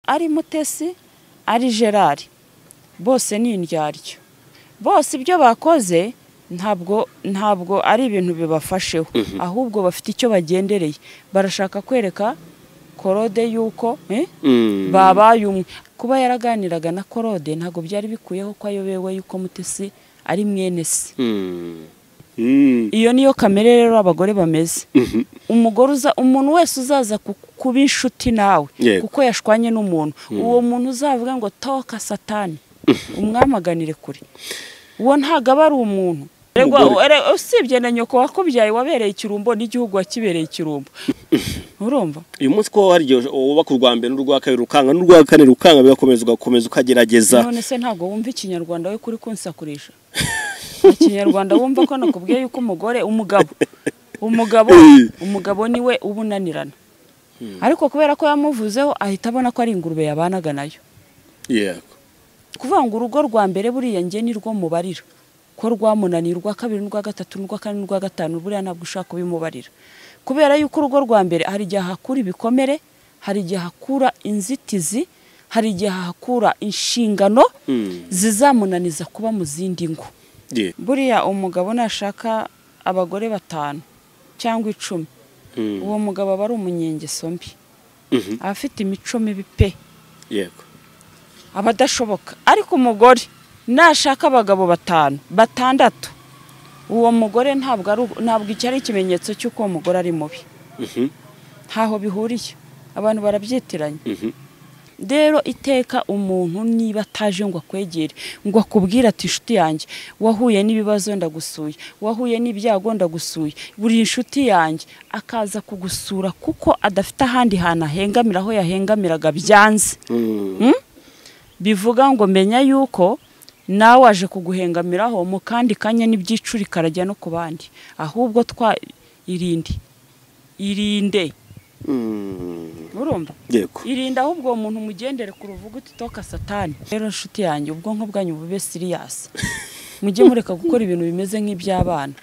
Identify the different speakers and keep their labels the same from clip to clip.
Speaker 1: ari mutesi ari gerard bose ni indyaryo bose ibyo bakoze ntabwo ntabwo ari ibintu bibafasheho ahubwo bafite icyo bagendereye barashaka kwereka korode y'uko babaye umwe kuba yaraganiraga na korode ntabwo byari bikuyeho ko ayobewe y'uko mutesi ari mwene se iyo niyo kamere rero abagore bameze umugore uza umuntu wese uzaza kuba inshuti nawe kuko yashwanye n'umuntu uwo muntu uzavuga ngo toka satani umwamaganire kure uwo ntabwo aba ari umuntu usibye na nyoko wakubyaye wabereye ikirumbo n'igihugu wakibereye ikirumbo urumva
Speaker 2: uyu munsi ko waryo wubaka urwa mbere n'urwa kabiri rukanga n'urwa kane rukanga bigakomeza ugakomeza ukagerageza
Speaker 1: none se ntabwo wumva ikinyarwanda we kuri kunsakurisha ikinyarwanda wumva ko nakubwiye yuko umugore umugabo umugabo umugabo niwe uba unanirana ariko kubera ko yamuvuzeho ahita abona ko ari ingurube yabanaga nayo
Speaker 2: yego
Speaker 1: kuvuga ngo urugo rwa mbere buriya nge ni rwo mubarira ko rwamunaniye urwa kabiri n'urwa gatatu n'urwa kane n'urwa gatanu buriya ntabwo ushaka kubimubarira kubera yuko urugo rwa mbere hari igihe hakura ibikomere hari igihe hakura inzitizi hari igihe hakura inshingano zizamunaniza kuba mu zindi ngo buriya umugabo nashaka abagore batanu cyangwa icumi uwo mugabo aba ari umunyengeso mbi aba afite imico mibi pe
Speaker 2: yego
Speaker 1: aba adashoboka ariko umugore nashaka abagabo batanu batandatu uwo mugore ntabwo icyo ari ikimenyetso cy'uko uwo mugore ari mubi ntaho bihuriye abantu barabyitiranya rero iteka umuntu niba ataje ngo akwegere ngo akubwire ati inshuti yanjye wahuye n'ibibazo ndagusuye wahuye n'ibyago ndagusuye buri inshuti yanjye akaza kugusura kuko adafite ahandi hantu ahengamira aho yahengamiraga byanze bivuga ngo menya yuko nawe waje kuguhengamiraho mu kandi kanya n'ibyicuri karajya no ku bandi ahubwo twa irinde irinde urumva irinda ahubwo uwo muntu umugendere ku ruvuga uti toka satani rero inshuti yanjye ubwonko bwanyu bube siriyasi mujye mureka gukora ibintu bimeze nk'iby'abana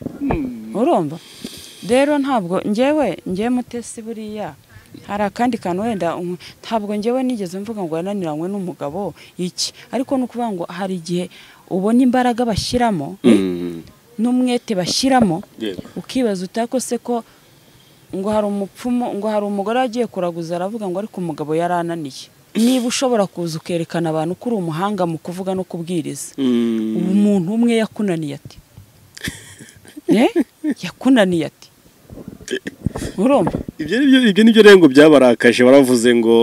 Speaker 1: urumva rero ntabwo ngewe ngewe mutesi buriya hari akandi kantu wenda ntabwo ngewe nigeze mvuga ngo yananiranywe n'umugabo iki ariko ni ukuvuga ngo hari igihe ubona imbaraga bashyiramo n'umwete bashyiramo ukibaza utakose ko ngo hari umupfumu ngo hari umugore wagiye kuraguza aravuga ngo ariko umugabo yarananiye niba ushobora kuza ukerekana abantu ko uri umuhanga mu kuvuga no kubwiriza umuntu umwe yakunaniye ati yakunaniye ati urumva
Speaker 2: ibyo ni byo rero ngo byabarakaje baravuze ngo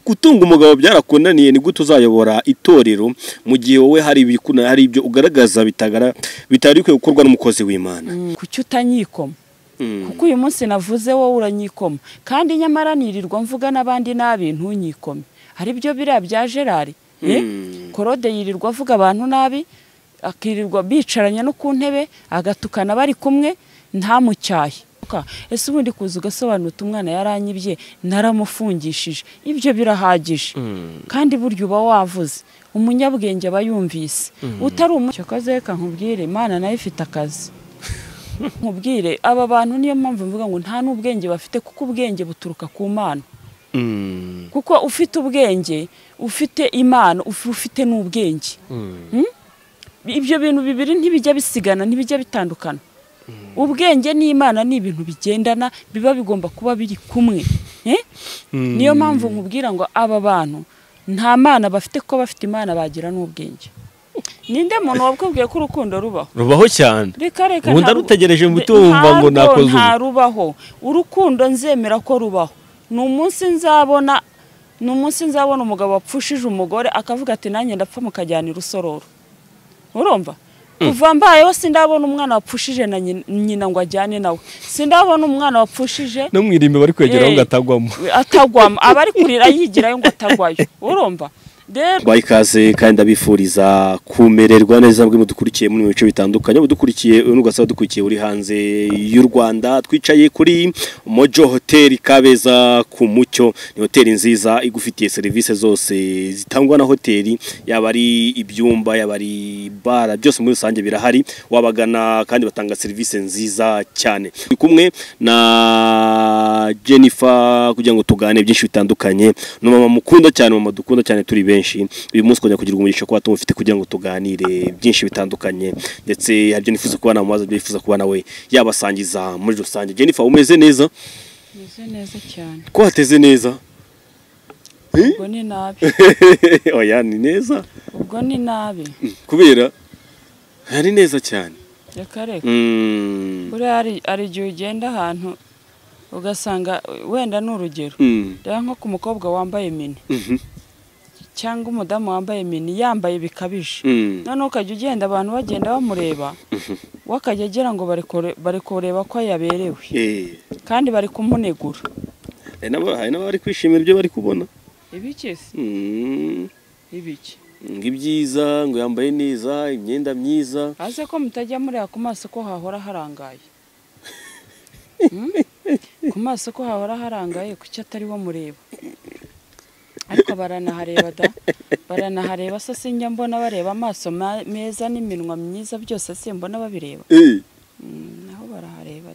Speaker 2: gutunga umugabo byarakunaniye ni gute uzayobora itorero mu gihe wowe hari hari ibyo ugaragaza bitari bikwiye gukorwa n'umukozi w'imana
Speaker 1: kuki utanyikoma kuko uyu munsi navuze wowe uranyikoma kandi nyamara nirirwa mvuga n'abandi nabi ntunyikome hari ibyo biriya bya gerard korode yirirwa avuga abantu nabi akirirwa bicaranya no ku ntebe agatukana bari kumwe ntamucyahe ese ubundi kuza ugasobanura uti umwana yaranyibye naramufungishije ibyo birahagije kandi burya uba wavuze umunyabwenge aba yumvise utari umukozi reka nkubwire imana nayo ifite akazi nkubwire aba bantu niyo mpamvu mvuga ngo nta n'ubwenge bafite kuko ubwenge buturuka ku mana kuko ufite ubwenge ufite imana ufite n'ubwenge ibyo bintu bibiri ntibijya bisigana ntibijya bitandukana ubwenge n'imana ni ibintu bigendana biba bigomba kuba biri kumwe niyo mpamvu nkubwira ngo aba bantu nta mana bafite ko bafite imana bagira n'ubwenge ninde muntu wabwabwiye ko urukundo rubaho
Speaker 3: rubaho cyane
Speaker 1: ubundi
Speaker 3: arutegereje ngo utumva ngo nakoze ubu
Speaker 1: nta rubaho urukundo nzemera ko rubaho ni umunsi nzabona ni umunsi nzabona umugabo wapfushije umugore akavuga ati nanjye ndapfa mukajyana irusororo urumva kuva mbayeho sindabona umwana wapfushije na nyina ngo ajyane nawe sindabona umwana wapfushije
Speaker 3: no mu irimbi bari kwegeraho ngo atagwamo
Speaker 1: atagwamo aba ari kurira yigirayo ngo atagwayo urumva rero
Speaker 2: baha ikaze kandi ndabifuriza kumererwa neza bwe mudukurikiye muri mu bice bitandukanye mudukurikiye n'ugasaba dukurikiye uri hanze y'u Rwanda twicaye kuri Mojo Hotel Kabeza ku Mucyo ni hoteli nziza igufitiye serivisi zose zitangwa na hoteli yaba ari ibyumba yaba ari bara byose muri rusange birahari wabagana kandi batanga serivisi nziza cyane turi kumwe na Jennifer kugira ngo tugane byinshi bitandukanye ni mama mukunda cyane mama dukunda cyane turi benshi uyu munsi kongera kugira umugisha kuba tumufite kugira ngo tuganire byinshi bitandukanye ndetse hari ibyo nifuza kubana mu mazi ibyo yifuza kuba nawe yabasangiza muri rusange Jennifer umeze neza
Speaker 1: meze neza cyane
Speaker 2: ko hateze neza
Speaker 1: ubwo ni nabi
Speaker 2: oya ni neza
Speaker 1: ubwo ni nabi
Speaker 2: kubera hari neza cyane
Speaker 1: reka reka
Speaker 2: Mm.
Speaker 1: buriya hari hari igihe ugenda ahantu ugasanga wenda ni urugero
Speaker 2: Mm.
Speaker 1: reba nko ku mukobwa wambaye mini
Speaker 2: Mhm.
Speaker 1: cyangwa umudamu wambaye mini yambaye bikabije
Speaker 2: Mm.
Speaker 1: noneho ukajya ugenda abantu bagenda bamureba we akajya agira ngo bari kure- bari kureba ko yaberewe
Speaker 2: Eh,
Speaker 1: kandi bari kumunegura
Speaker 2: hari n'aba- hari n'abari kwishimira ibyo bari kubona
Speaker 1: ibiki se
Speaker 2: Mm.
Speaker 1: ibiki
Speaker 2: ngo ibyiza ngo yambaye neza imyenda myiza
Speaker 1: aze ko mutajya mureba ku maso ko hahora harangaye Hmm? ku maso ko hahora harangaye kuki atari wo mureba ariko baranahareba da baranahareba se sinjya mbona bareba amaso ma- meza n'iminwa myiza byose simbona babireba
Speaker 2: Eh.
Speaker 1: Mm, naho barahareba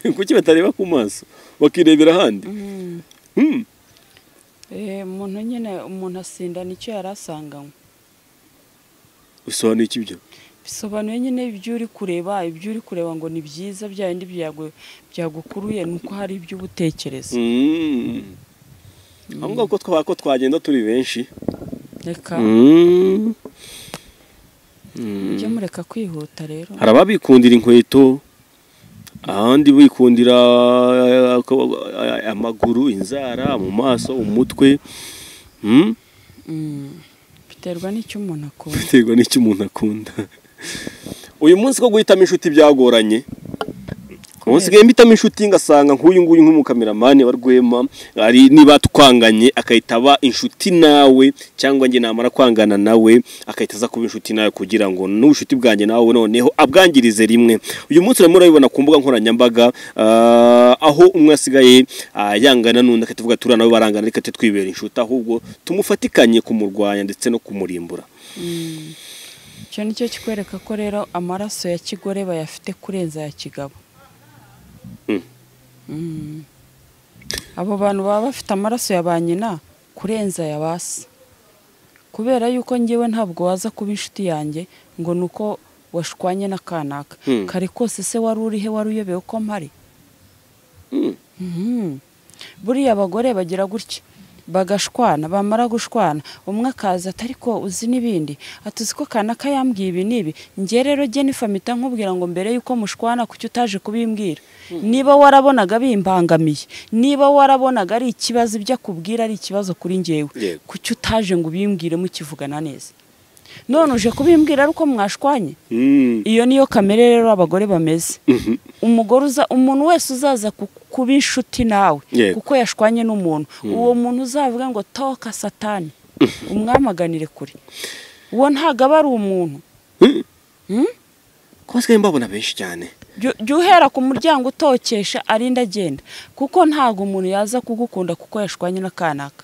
Speaker 1: da
Speaker 2: kuki batareba ku maso bakirebera ahandi
Speaker 1: Mm.
Speaker 2: Mm.
Speaker 1: Eh, umuntu nyine umuntu asinda nicyo yari asanganywe
Speaker 2: bisobanuye iki ibyo
Speaker 1: bisobanuye nyine ibyo uri kureba ibyo uri kureba ngo ni byiza bya bindi byagu- byagukuruye ni uko hari ibyo uba utekereza
Speaker 2: Mm. aho ngaho ko twaba ko twagenda turi benshi
Speaker 1: reka
Speaker 2: Mm. Mm.
Speaker 1: mujye mureka kwihuta rero
Speaker 2: hari ababikundira inkweto ahandi bikundira eh, ko- eh, amaguru inzara mu maso umutwe Mm?
Speaker 1: Mm. biterwa n'icyo umuntu akunda
Speaker 2: biterwa n'icyo umuntu akunda uyu munsi ko guhitamo inshuti byagoranye ubu nsigaye mbitamo inshuti ngasanga nk'uyu nguyu nk'umukameramani wa rwema ari niba twanganye agahita aba inshuti nawe cyangwa njye namara kwangana nawe agahita aza kuba inshuti nawe kugira ngo n'ubushuti bwanjye nawe noneho abwangirize rimwe uyu munsi urimo urabibona ku mbuga nkoranyambaga ah, aho umwe asigaye ah, yangana n'undi agahita avuga turiya nawe barangana reka tujye twibera inshuti ahubwo tumufatikanye kumurwanya ndetse no kumurimbura
Speaker 1: Mm. icyo ni cyo kikwereka ko rero amaraso ya kigore bayafite kurenza aya kigabo
Speaker 2: Mm.
Speaker 1: Mm. abo bantu baba bafite amaraso ya ba nyina kurenza aya ba se kubera yuko ngewe ntabwo waza kuba inshuti yanjye ngo ni uko washwanye na kanaka
Speaker 2: Mm.
Speaker 1: kare kose se wari urihe wari uyobewe ko mpari
Speaker 2: Mm.
Speaker 1: Mhm. buriya abagore bagira gutya bagashwana bamara gushwana umwe akaza ati ariko uzi n'ibindi ati uzi ko kanaka yambwiye ibi n'ibi njye rero Jennifer mpita nkubwira ngo mbere y'uko mushwana kuki utaje kubimbwira niba warabonaga bimbangamiye niba warabonaga ari ikibazo ibyo akubwira ari ikibazo kuri njyewe
Speaker 2: Yego.
Speaker 1: kuki utaje ngo ubimbwire mukivugana neza none uje kubimbwira ari uko mwashwanye
Speaker 2: Mm.
Speaker 1: iyo niyo kamere rero abagore bameze
Speaker 2: Mhm.
Speaker 1: umugore uza umuntu wese uzaza ku- kuba inshuti nawe
Speaker 2: Yego.
Speaker 1: kuko yashwanye n'umuntu uwo muntu uzavuga ngo toka satani umwamaganire kure uwo ntago aba ari umuntu
Speaker 2: ko basigaye mbabona benshi cyane
Speaker 1: Jya- jya uhera ku muryango utokesha arinda agenda kuko ntago umuntu yaza kugukunda kuko yashwanye na kanaka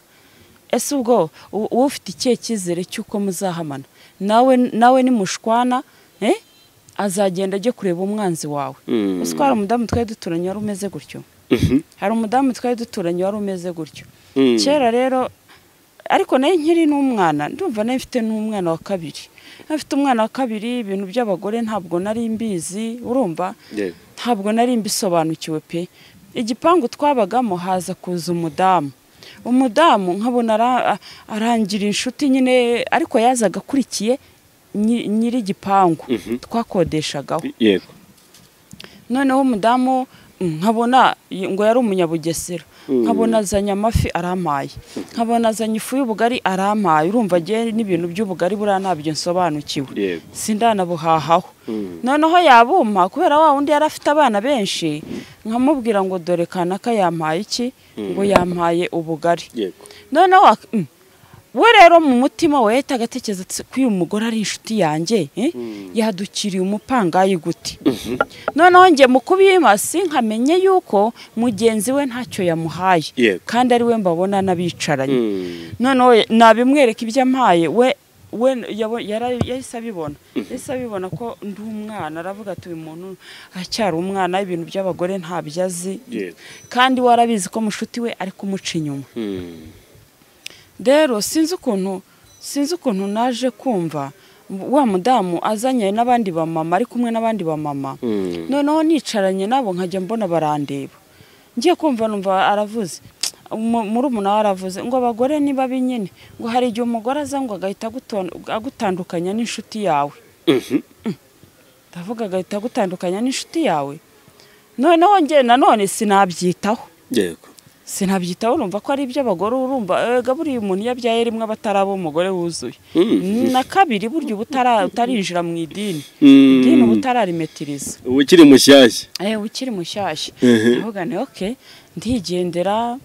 Speaker 1: ese ubwo u- uba ufite ikihe cyizere cy'uko muzahamana nawe nawe nimushwana eh, azagenda ajye kureba umwanzi wawe
Speaker 2: Mm.
Speaker 1: ese ko hari umudamu twari duturanye wari umeze gutyo
Speaker 2: Mhm.
Speaker 1: hari umudamu twari duturanye wari umeze gutyo
Speaker 2: Mm.
Speaker 1: kera rero ariko nayo nkiri n'umwana ndumva nayo mfite n'umwana wa kabiri afite umwana wa kabiri ibintu by'abagore ntabwo nari mbizi urumva
Speaker 2: Yego.
Speaker 1: ntabwo nari mbisobanukiwe pe igipangu twabagamo haza kuza umudamu umudamu nkabona ara- arangira inshuti nyine ariko yazaga akurikiye nyi- nyiri igipangu twakodeshagaho
Speaker 2: yego
Speaker 1: noneho umudamu mm, nkabona y- ngo yari umunyabugesera nkabona azanye amafi arampaye nkabona azanye ifu y'ubugari arampaye urumva agiye n'ibintu by'ubugari buriya ntabyo nsobanukiwe
Speaker 2: Yego.
Speaker 1: sindanabuhahaho
Speaker 2: Mm.
Speaker 1: noneho yabumpa kubera wa wundi yari afite abana benshi nkamubwira ngo dore kanaka yampaye iki ngo yampaye ubugari
Speaker 2: yego
Speaker 1: noneho ak- mm, we rero mu mutima we ahita agatekereza ati ko uyu mugore ari inshuti yanjye eh? yadukiriye umupangayi gute noneho njye mu kubimasi nkamenye yuko mugenzi we ntacyo yamuhaye
Speaker 2: Yego.
Speaker 1: kandi ari we mbabona n'abicaranye noneho nabimwereka ibyo ampaye we we yabo- yara- yahise abibona yahise abibona ko ndi umwana aravuga ati uyu muntu aracyari umwana ibintu by'abagore ntabyo azi
Speaker 2: Yego.
Speaker 1: kandi warabizi ko mushuti we ari kumuca inyuma
Speaker 2: Mm.
Speaker 1: rero sinzi ukuntu sinzi ukuntu naje kumva wa mudamu azanye n'abandi bamama ari kumwe n'abandi bamama
Speaker 2: Mm.
Speaker 1: noneho nicaranye nabo nkajya mbona barandeba ngiye kumva numva aravuze muri umunara aravuze ngo abagore ni babi nyine ngo hari igihe umugore aza ngo agahita aguton- agutandukanya n'inshuti yawe
Speaker 2: Mhm.
Speaker 1: ndavuga agahita agutandukanya n'inshuti yawe noneho nge nanone sinabyitaho
Speaker 2: Yego.
Speaker 1: sinabyitaho urumva ko ari iby'abagore urumva eh, buriya umuntu iyo abyaye rimwe aba ataraba umugore wuzuye
Speaker 2: Mm.
Speaker 1: na kabiri burya uba utara- utarinjira mu idini
Speaker 2: Mm.
Speaker 1: idini uba utararimetiriza
Speaker 2: ukiri mushyashya
Speaker 1: eh ukiri mushyashya
Speaker 2: Mhm.
Speaker 1: ndavuga ni okay ndigendera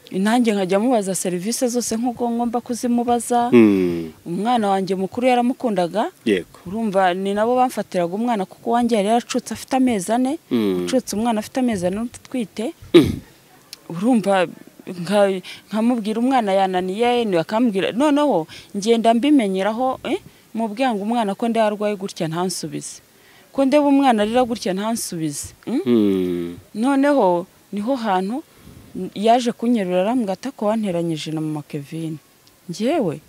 Speaker 1: nanjye nkajya mubaza serivisi zose nk'uko ngomba kuzimubaza
Speaker 2: Mm.
Speaker 1: umwana wanjye mukuru yaramukundaga
Speaker 2: yego
Speaker 1: urumva ni nabo bamfatiraga umwana kuko wanjye yari yaracutse afite amezi ane
Speaker 2: Mm.
Speaker 1: ucutse umwana afite amezi ane utwite urumva nka- nkamubwira umwana yananiye ni- akambwira noneho ngenda mbimenyeraho eh, mubwira ngo umwana ko ndeba arwaye gutya ntansubize ko ndeba umwana arira gutya ntansubize mm?
Speaker 2: Mm.
Speaker 1: noneho niho hantu yaje kunyerura arambwira ati ko wanteranyije na mama kevin ngewe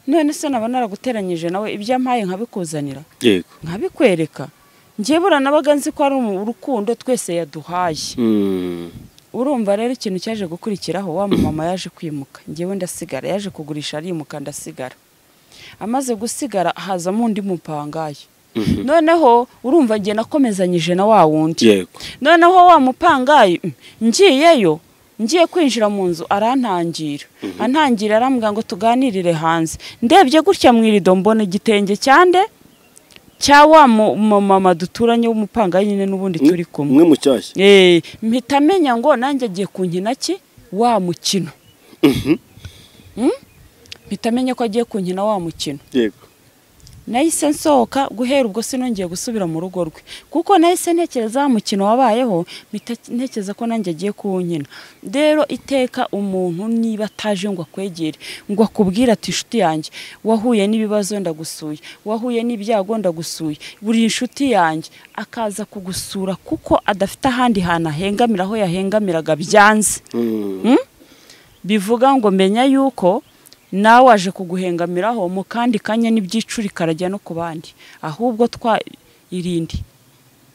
Speaker 1: none se naba naraguteranyije nawe ibyo ampaye nkabikuzanira
Speaker 2: yego
Speaker 1: nkabikwereka ngewe uranabaga nzi ko ari umu- urukundo twese yaduhaye
Speaker 2: Mm.
Speaker 1: urumva rero ikintu cyaje gukurikiraho wa mama yaje kwimuka ngewe ndasigara yaje kugurisha arimuka ndasigara amaze gusigara hazamo undi mupangaye
Speaker 2: Mhm.
Speaker 1: noneho urumva njye nakomezanyije na wa wundi
Speaker 2: yego
Speaker 1: noneho wa mupangayi mm, ngiyeyo ngiye kwinjira mu nzu arantangira antangira arambwira ngo tuganirire hanze ndebye gutya mu irido mbona igitenge cyande cya wa mu- mumama duturanye w'umupangayi nyine n'ubundi turi kumwe
Speaker 2: umwe mushyashya
Speaker 1: Eh, mpita amenya ngo nanjye agiye kunkina ki wa mukino Mm? mpita amenya ko agiye kunkina wa mukino
Speaker 2: yego
Speaker 1: nahise nsohoka guhera ubwo sinongeye gusubira mu rugo rwe kuko nahise ntekereza wa mukino wabayeho mpita ntekereza ko nanjye agiye kuwunkina rero iteka umuntu niba ataje ngo akwegere ngo akubwire ati inshuti yanjye wahuye n'ibibazo ndagusuye wahuye n'ibyago ndagusuye buri inshuti yanjye akaza kugusura kuko adafite ahandi hantu ahengamira aho yahengamiraga byanze
Speaker 2: Mm.
Speaker 1: bivuga ngo menya yuko nawe waje kuguhengamiraho mu kandi kanya n'ibyicuri karajya no ku bandi ahubwo twa irinde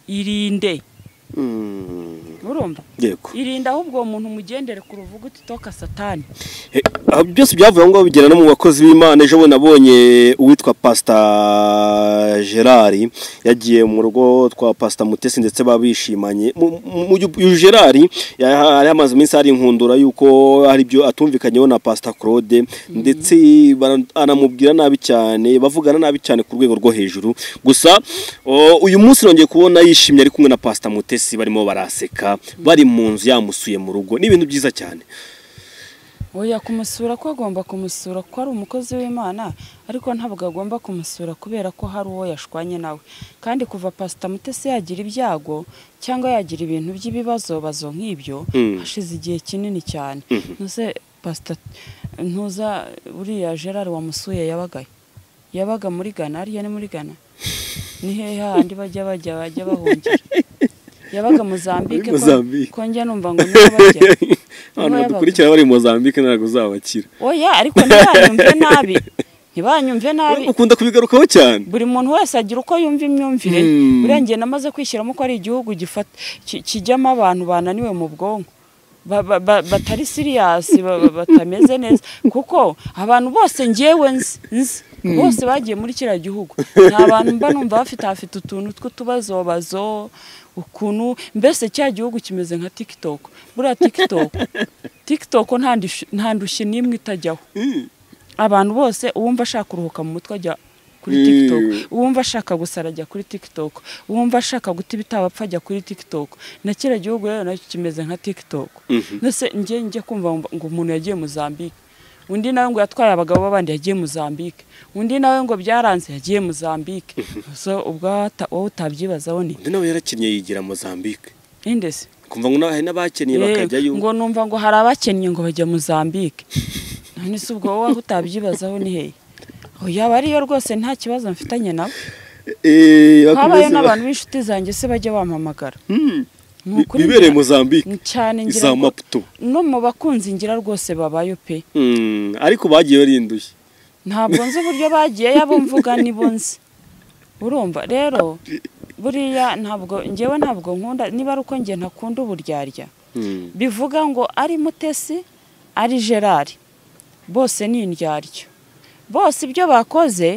Speaker 1: irinde
Speaker 2: Mm.
Speaker 1: urumva
Speaker 2: yego
Speaker 1: irinde ahubwo uwo muntu umugendere ku ruvuga utitoka satani
Speaker 2: Eh, ah, byose byavuye aho ngaho bigera no mu bakozi b'imana ejo bundi nabonye uwitwa pasita gerard yagiye mu rugo twa pasita mutesi ndetse babishimanye uyu gerard ya- yari amaze iminsi hari inkundura y'uko hari ibyo atumvikanyeho na pasita claude ndetse bara- anamubwira nabi cyane bavugana nabi cyane ku rwego rwo hejuru gusa o, uyu munsi nongeye kubona yishimye ari kumwe na pasita mutesi barimo baraseka bari mu nzu yamusuye mu rugo ni ibintu byiza cyane
Speaker 1: oya kumusura ko agomba kumusura ko ari umukozi w'imana ariko ntabwo agomba kumusura kubera ko hari uwo yashwanye nawe kandi kuva pasita mutesi yagira ibyago cyangwa yagira ibintu by'ibibazo bazo nk'ibyo
Speaker 2: Mm.
Speaker 1: hashize igihe kinini cyane ntuze pasita ntuza uriya gerard wamusuye yabagaye yabaga muri ghana ariya ni muri ghana ni hehe handi bajya bajya bajya bahungira yabaga mozambike ko-
Speaker 2: Mozambique.
Speaker 1: ko njya numva ngo niho bajya
Speaker 2: abantu
Speaker 1: Niho yabaga.
Speaker 2: badukurikira bari i mozambique ntabwo uzabakira
Speaker 1: oya ariko ntibanyumve nabi ntibanyumve nabi
Speaker 2: ukunda kubigarukaho cyane
Speaker 1: buri muntu wese agira uko yumva imyumvire ye.
Speaker 2: Hmm.
Speaker 1: buriya njye namaze kwishyiramo ko ari igihugu gifata- ki- kijyamo abantu bananiwe mu bwonko Ba- ba- ba- batari siriyasi ba- ba- batameze neza kuko abantu bose ngewe nzi nzi bose bagiye muri kiriya gihugu ni abantu mba numva bafite hafite utuntu tw'utubazobazo ukuntu mbese cya gihugu kimeze nka tikitoko buriya tikitoko tikitoko nta ndushyi- nta ndushyi n'imwe itajyaho abantu bose uwumva ashaka kuruhuka mu mutwe ajya kuri
Speaker 2: Mm.
Speaker 1: tiktok uwumva ashaka gusara ajya kuri tiktok uwumva ashaka guta ibitabo apfa ajya kuri tiktok na kiriya gihugu rero nacyo kimeze nka tiktok mbese njye njye kumva ngo umuntu yagiye muzambike undi nawe ngo yatwaye abagabo b'abandi yagiye muzambike undi nawe ngo byaranze yagiye muzambike so ubwo hata- wowe utabyibazaho ni
Speaker 2: undi nawe yarakinnye yigira Mozambique
Speaker 1: indese
Speaker 2: kumva ngo nawe hari n'abakennye bakajyayo
Speaker 1: ngo numva ngo hari abakennye ngo bajya muzambike none se ubwo wowe aho utabyibazaho ni hehe yaba ariyo rwose nta kibazo mfitanye nabo habaye
Speaker 2: Eh, bakomeze ba-
Speaker 1: n'abantu b'inshuti zanjye se bajya bampamagara
Speaker 2: Hmm.
Speaker 1: Ni ukuri
Speaker 2: bibereye
Speaker 1: ngira-
Speaker 2: Mozambique
Speaker 1: cyane ngira
Speaker 2: za
Speaker 1: ngo-
Speaker 2: Maputo
Speaker 1: no mu bakunzi ngira rwose babayo pe
Speaker 2: Hmm, ariko bagiye barindushye
Speaker 1: ntabwo nzi uburyo bagiye yabo mvuga nibo nzi urumva rero buriya ntabwo ngewe ntabwo nkunda niba ari uko nge ntakunda uburyarya
Speaker 2: Hmm.
Speaker 1: bivuga ngo ari mutesi ari gerard bose ni indyaryo bose ibyo bakoze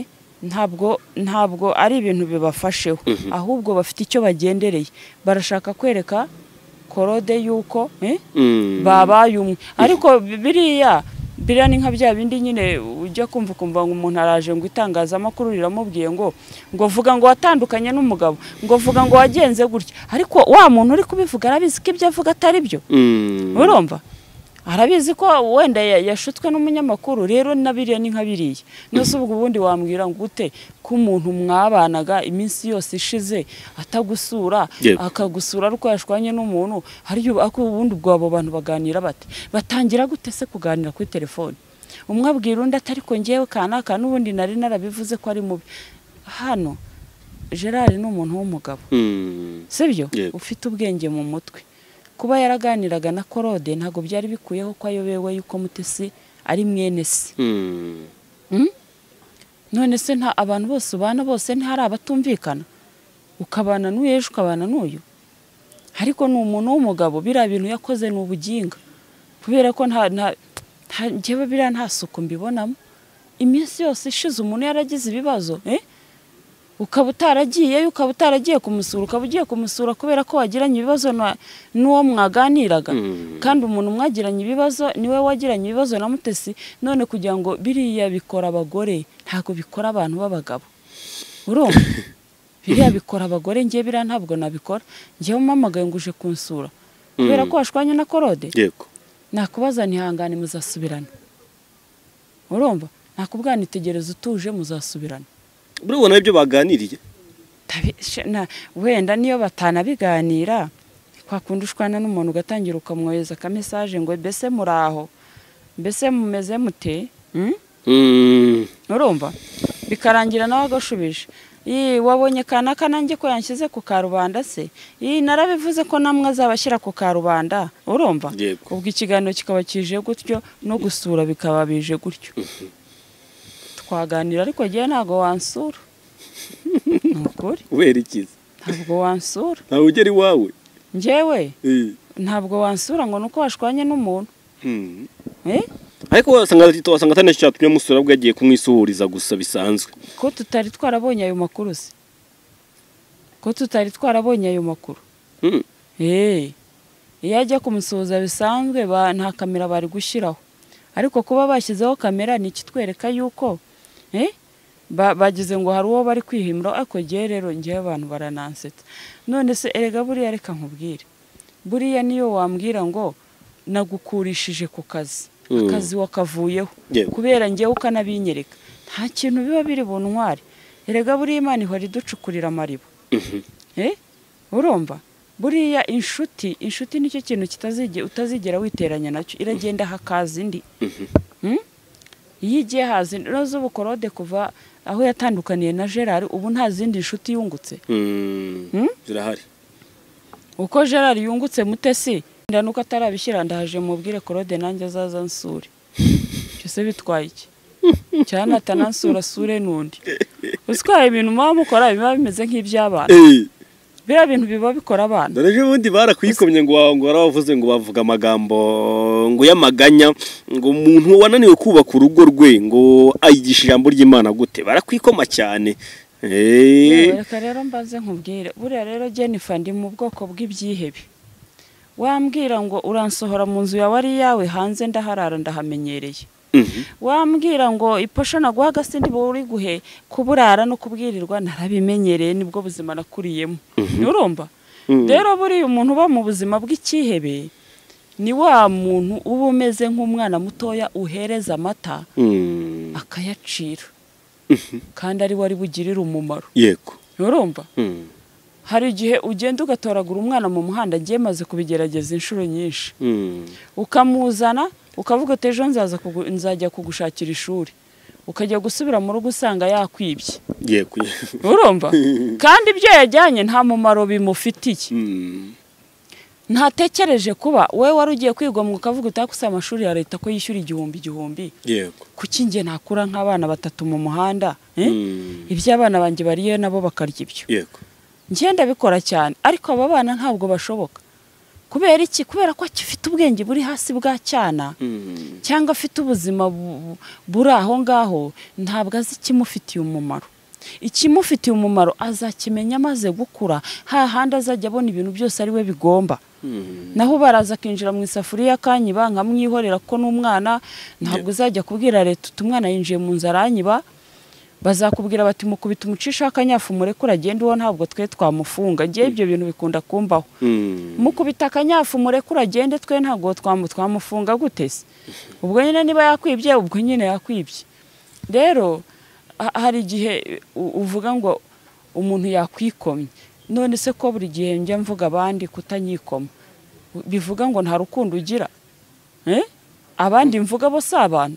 Speaker 1: ntabwo ntabwo ari ibintu bibafasheho ahubwo bafite icyo bagendereye barashaka kwereka korode y'uko eh,
Speaker 2: Hmm.
Speaker 1: babaye umwe ariko biriya biriya ni nka bya bindi nyine ujya kumva ukumva ngo umuntu araje ngo itangazamakuru riramubwiye ngo ngo vuga ngo watandukanye n'umugabo ngo vuga ngo wagenze gutya ariko wa muntu uri kubivuga arabizi ko ibyo avuga atari byo
Speaker 2: Hmm.
Speaker 1: urumva arabizi ko wenda ya- yashutswe n'umunyamakuru rero na biriya ni nka biriya nose ubwo ubundi wambwira ngo ute ko umuntu mwabanaga iminsi yose ishize atagusura
Speaker 2: Yego.
Speaker 1: akagusura ariko yashwanye n'umuntu hariyo ako ubundi ubwo abo bantu baganira bate batangira gute se kuganira kuri telefone umwe abwira undi atari ko ngewe kanaka n'ubundi nari narabivuze ko ari mubi hano gerard ni umuntu w'umugabo
Speaker 2: Hmm.
Speaker 1: sibyo
Speaker 2: Yego.
Speaker 1: ufite ubwenge mu mutwe kuba yaraganiraga na korode ntabwo byari bikuyeho ko ayobewe yuko mutesi ari mwene se
Speaker 2: Hmm.
Speaker 1: none se nta abantu bose ubana bose ntihari abatumvikana ukabana n'uyu ejo ukabana n'uyu ariko ni umuntu w'umugabo biriya bintu yakoze ni ubuginga kubera ko nta nta nta- njyewe biriya nta suku mbibonamo iminsi yose ishize umuntu yaragize ibibazo eh? ukaba utaragiyeyo ukaba utaragiye kumusura ukaba ugiye kumusura kubera ko wagiranye ibibazo na- n'uwo mwaganiraga
Speaker 2: Mm.
Speaker 1: kandi umuntu mwagiranye ibibazo niwe wagiranye ibibazo na mutesi none kugira ngo biriya bikora abagore ntabwo bikora abantu b'abagabo urumva biriya bikora abagore ngewe biriya ntabwo nabikora ngewe umpamagaye ngo uje kunsura kubera
Speaker 2: Mm.
Speaker 1: ko washwanye na korode
Speaker 2: yego
Speaker 1: nakubaza ntihangane muzasubirana urumva nakubwana itegereza utuje muzasubirana
Speaker 2: buriya ubona ibyo baganiriye
Speaker 1: Tabi- she- na- wenda niyo batanabiganira kwa kundi ushwana n'umuntu ugatangira ukamwohereza akamesaje ngo mbese muri aho mbese mumeze mute Mm?
Speaker 2: Hmm.
Speaker 1: urumva bikarangira nawe agashubije Ii, wabonye kanaka nanjye ko yanshyize ku karubanda se Ii, narabivuze ko namwe azabashyira ku karubanda urumva
Speaker 2: Yego.
Speaker 1: ubwo ikiganiro kikaba kije gutyo no gusura bikaba bije gutyo twaganira ariko ngewe ntabwo wansura ni ukuri
Speaker 2: ubera ikiza
Speaker 1: ntabwo wansura
Speaker 2: ntawe ugera iwawe
Speaker 1: ngewe
Speaker 2: Eh.
Speaker 1: ntabwo wansura ngo ni uko washwanye n'umuntu
Speaker 2: Hmm.
Speaker 1: Eh?
Speaker 2: ariko wasanga wasanga atanashatumye musura ahubwo yagiye kumwisuhuriza gusa bisanzwe
Speaker 1: ko tutari twarabonye ayo makuru se ko tutari twarabonye ayo makuru
Speaker 2: Hmm.
Speaker 1: Eh, iyo ajya kumusuhuza bisanzwe ba- nta kamera bari gushyiraho ariko kuba bashyizeho kamera ni ikitwereka yuko eh, ba- bagize ngo hari uwo bari kwihimura ariko ngewe rero ngewe abantu baranansetsa none se erega buriya reka nkubwire buriya niyo wambwira ngo nagukurishije ku kazi
Speaker 2: Mm.
Speaker 1: akazi wakavuyeho
Speaker 2: Yewe.
Speaker 1: kubera ngewe ukanabinyereka nta kintu biba biri buntware erega buriya imana ihora iducukurira amariba
Speaker 2: Mhm.
Speaker 1: Eh? urumva buriya inshuti inshuti nicyo kintu kitazige utazigera witeranya nacyo iragenda hakaza indi Hmm? iyo igiye haza indi unoze ubu korode kuva aho yatandukaniye na gerard ubu nta zindi nshuti yungutse
Speaker 2: Hmm.
Speaker 1: Hmm?
Speaker 2: zirahari
Speaker 1: uko gerard yungutse mutesi wenda nuko atarabishyira ndahaje mubwire korode nanjye azaza nsure icyo se bitwaye iki cyane atanansura asure n'undi uswaye ibintu muba mukora biba bimeze nk'iby'abana
Speaker 2: Eh.
Speaker 1: biriya bintu biba bikora abana
Speaker 2: dore ejo bundi barakwikomye ngo wa- ngo warabavuze ngo bavuga amagambo ngo y'amaganya ngo umuntu wananiwe kubaka urugo rwe ngo ayigisha ijambo ry'imana gute barakwikoma cyane Eh.
Speaker 1: Yewe, reka rero mbanze nkubwire buriya rero jennifer ndi mu bwoko bw'ibyihebe wambwira ngo uransohora mu nzu yawe ari iyawe hanze ndaharara ndahamenyereye
Speaker 2: Mhm.
Speaker 1: wambwira ngo iposho naguha agasindi buri guhe kuburara no kubwirirwa narabimenyereye nibwo buzima nakuriyemo urumva
Speaker 2: Mhm.
Speaker 1: rero buriya umuntu uba mu buzima bw'icyihebe ni wa muntu uba umeze nk'umwana mutoya uhereza amata
Speaker 2: Mm.
Speaker 1: akayacira kandi ari we ari bugirire umumaro
Speaker 2: yego
Speaker 1: nturumva
Speaker 2: Mm.
Speaker 1: hari igihe ugenda ugatoragura umwana mu muhanda agiye maze kubigerageza inshuro nyinshi
Speaker 2: Mm.
Speaker 1: ukamuzana ukavuga uti ejo nzaza kugu- nzajya kugushakira ishuri ukajya gusubira mu rugo usanga yakwibye
Speaker 2: yego
Speaker 1: urumva kandi ibyo yajyanye nta mumaro bimufitiye
Speaker 2: Mm.
Speaker 1: ntatekereje kuba wowe wari ugiye kwigomwa ukavuga utakusa amashuri ya leta ko yishyura igihumbi igihumbi
Speaker 2: yego
Speaker 1: kuki njye nakura nk'abana batatu mu muhanda eh?
Speaker 2: Mm.
Speaker 1: ibyo abana banjye bariye nabo bakarya ibyo
Speaker 2: yego
Speaker 1: njye ndabikora cyane ariko aba bana ntabwo bashoboka kubera iki kubera ko afite ubwenge buri hasi bwa cyana
Speaker 2: Mm.
Speaker 1: cyangwa afite ubuzima bu- bu- buri aho ngaho ntabwo azi ikimufitiye umumaro ikimufitiye umumaro azakimenya amaze gukura hahandi azajya abona ibintu byose ari we bigomba
Speaker 2: Mm.
Speaker 1: naho baraza akinjira mu isafuriya akanyiba nkamwihorera ko n'umwana ntabwo uzajya kubwira leta uti umwana yinjiye mu nzu aranyiba bazakubwira bati mukubita umucisha w'akanyafu murekure agende uwo ntabwo twe twamufunga ngewe ibyo bintu bikunda kumbaho
Speaker 2: Mm.
Speaker 1: mukubita akanyafu murekure agende twe ntabwo twamu- twamufunga gute se ubwo nyine niba yakwibye ubwo nyine yakwibye rero ha- hari igihe u- uvuga ngo umuntu yakwikomye none se ko buri gihe njya mvuga abandi kutanyikoma bivuga ngo nta rukundo ugira Eh? abandi mvuga bo si abantu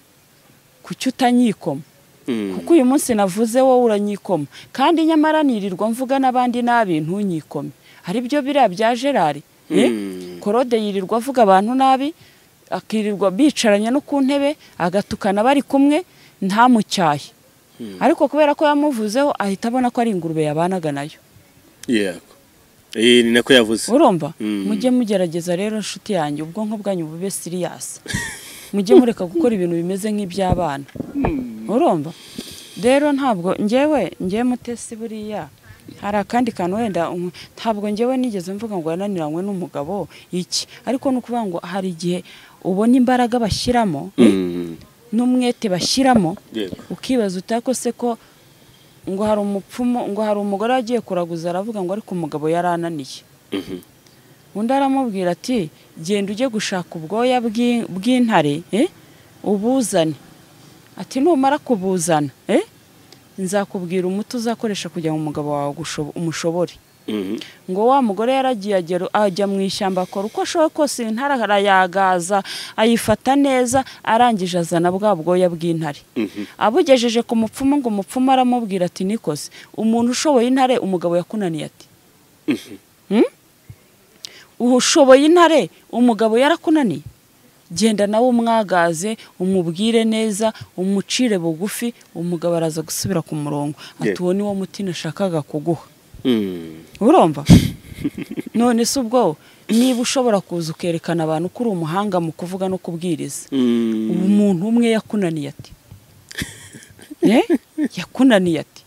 Speaker 1: kuki utanyikoma
Speaker 2: Mm.
Speaker 1: kuko uyu munsi navuze wowe uranyikoma kandi nyamara nirirwa mvuga n'abandi nabi ntunyikome hari byo biriya bya gerari eh?
Speaker 2: Mm.
Speaker 1: korode yirirwa avuga abantu nabi akirirwa bicaranye no ku ntebe agatukana bari kumwe ntamucyahe ariko kubera ko yamuvuzeho ahita abona ko ari ingurube yabanaga nayo
Speaker 2: yego Eh, ni nako yavuze
Speaker 1: urumva
Speaker 2: Mm.
Speaker 1: mujye mugerageza rero inshuti yanjye ubwonko bwanyu bube siriyasi mujye mureka gukora ibintu bimeze nk'iby'abana urumva rero ntabwo ngewe ngewe mutesi buriya hari akandi kantu wenda um- ntabwo ngewe nigeze mvuga ngo yananiranywe n'umugabo iki ariko ni ukuvuga ngo hari igihe ubona imbaraga bashyiramo
Speaker 2: Mm.
Speaker 1: n'umwete bashyiramo
Speaker 2: yego
Speaker 1: ukibaza utako se ko ngo hari umupfumu ngo hari umugore wagiye kuraguza aravuga ngo ariko umugabo yarananiye
Speaker 2: Mhm.
Speaker 1: undi aramubwira ati genda ujye gushaka ubwoya bw'i- bw'intare eh, ubuzane ati numara kubuzana eh, nzakubwira umuti uzakoresha kugira ngo umugabo wawe agushobo- umushobore
Speaker 2: Mhm.
Speaker 1: ngo wa mugore yaragiye agera ajya mu ishyamba akora uko ashoboye kose intare arayagaza ayifata neza arangije azana bwa bwoya bw'intare
Speaker 2: Mhm.
Speaker 1: abugejeje ku mupfumu ngo umupfumu aramubwira ati nikose umuntu ushoboye intare umugabo yakunaniye ati Hmm? ushoboye intare umugabo yarakunaniye genda nawe umwagaze umubwire neza umucire bugufi umugabo araza gusubira ku murongo ati
Speaker 2: Yeah.
Speaker 1: uwo ni wo muti nashakaga kuguha
Speaker 2: Mm.
Speaker 1: urumva none se ubwo niba ushobora kuza ukerekana abantu ko uri umuhanga mu kuvuga no kubwiriza
Speaker 2: Mm.
Speaker 1: umuntu umwe yakunaniye ati Eh? yakunaniye ati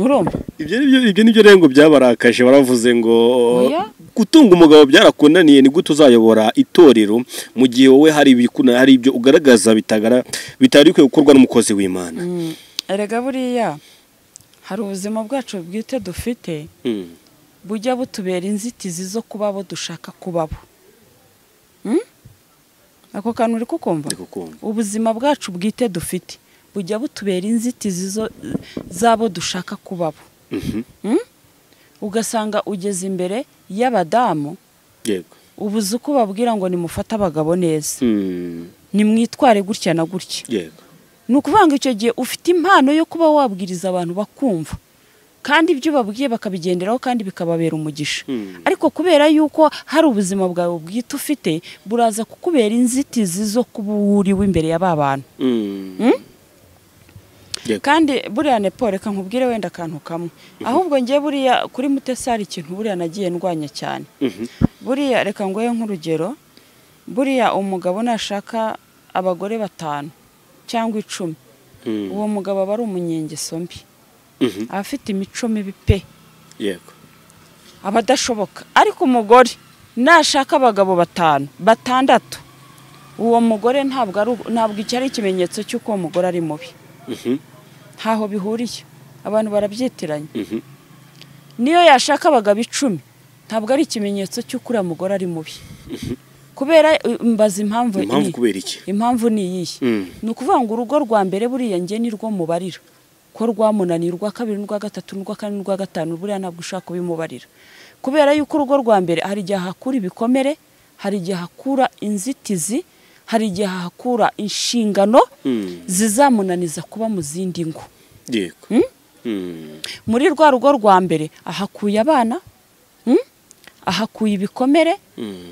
Speaker 1: urumva
Speaker 2: ibyo ni byo ibyo ni byo rengo byabarakaje baravuze ngo
Speaker 1: Oya.
Speaker 2: gutunga umugabo byarakunaniye ni gute uzayobora itorero mu gihe wowe hari ibikuna hari ibyo ugaragaza bitagara bitari bikwiye gukorwa n'umukozi w'imana
Speaker 1: Mm, erega buriya hari ubuzima bwacu bwite dufite
Speaker 2: Mm.
Speaker 1: bujya butubera inzitizi zo kuba abo dushaka kubabo Mm? ako kantu uri kukumva
Speaker 2: Ndi kukumva.
Speaker 1: ubuzima bwacu bwite dufite bujya butubera inzitizi zo- z'abo dushaka kubabo
Speaker 2: Mhm.
Speaker 1: Mm? ugasanga ugeze imbere y'abadamu
Speaker 2: yego
Speaker 1: ubuze uko babwira ngo nimufate abagabo neza
Speaker 2: Mm.
Speaker 1: nimwitware gutya na gutya
Speaker 2: yego
Speaker 1: ni ukuvuga ngo icyo gihe ufite impano yo kuba wabwiriza abantu bakumva kandi ibyo ubabwiye bakabigenderaho kandi bikababera umugisha
Speaker 2: Mm.
Speaker 1: ariko kubera yuko hari ubuzima bwawe bwite ufite buraza kukubera inzitizi zo kuba wuriwe imbere ya ba bantu
Speaker 2: Mm. yego
Speaker 1: kandi buriya nepo reka nkubwire wenda akantu kamwe ahubwo njye buriya kuri mutesi hari ikintu buriya nagiye ndwanya cyane
Speaker 2: Mhm.
Speaker 1: buriya reka ngoye nk'urugero buriya umugabo nashaka abagore batanu cyangwa icumi
Speaker 2: Mm.
Speaker 1: uwo mugabo aba ari umunyengeso mbi
Speaker 2: Mhm.
Speaker 1: aba afite imico mibi pe
Speaker 2: yego
Speaker 1: aba adashoboka ariko umugore nashaka abagabo batanu batandatu uwo mugore ntabwo ari ntabwo icyo ari ikimenyetso cy'uko uwo mugore ari mubi
Speaker 2: Mhm.
Speaker 1: ntaho bihuriye abantu barabyitiranya
Speaker 2: Mhm.
Speaker 1: niyo yashaka abagabo icumi ntabwo ari ikimenyetso cy'uko uriya mugore ari mubi kubera eh, mbaza impamvu
Speaker 2: impamvu
Speaker 1: iyi.
Speaker 2: kubera iki
Speaker 1: impamvu ni iyihe
Speaker 2: Mm.
Speaker 1: ni ukuvuga ngo urugo rwa mbere buriya njye ni rwo mubarira ko rwamunaniye urwa kabiri n'urwa gatatu n'urwa kane n'urwa gatanu buriya ntabwo ushaka kubimubarira kubera yuko urugo rwa mbere hari igihe hakura ibikomere hari igihe hakura inzitizi hari igihe hakura inshingano zizamunaniza kuba mu zindi ngo
Speaker 2: yego Mm.
Speaker 1: muri rwa rugo rwa mbere ahakuye abana mm? ahakuye ibikomere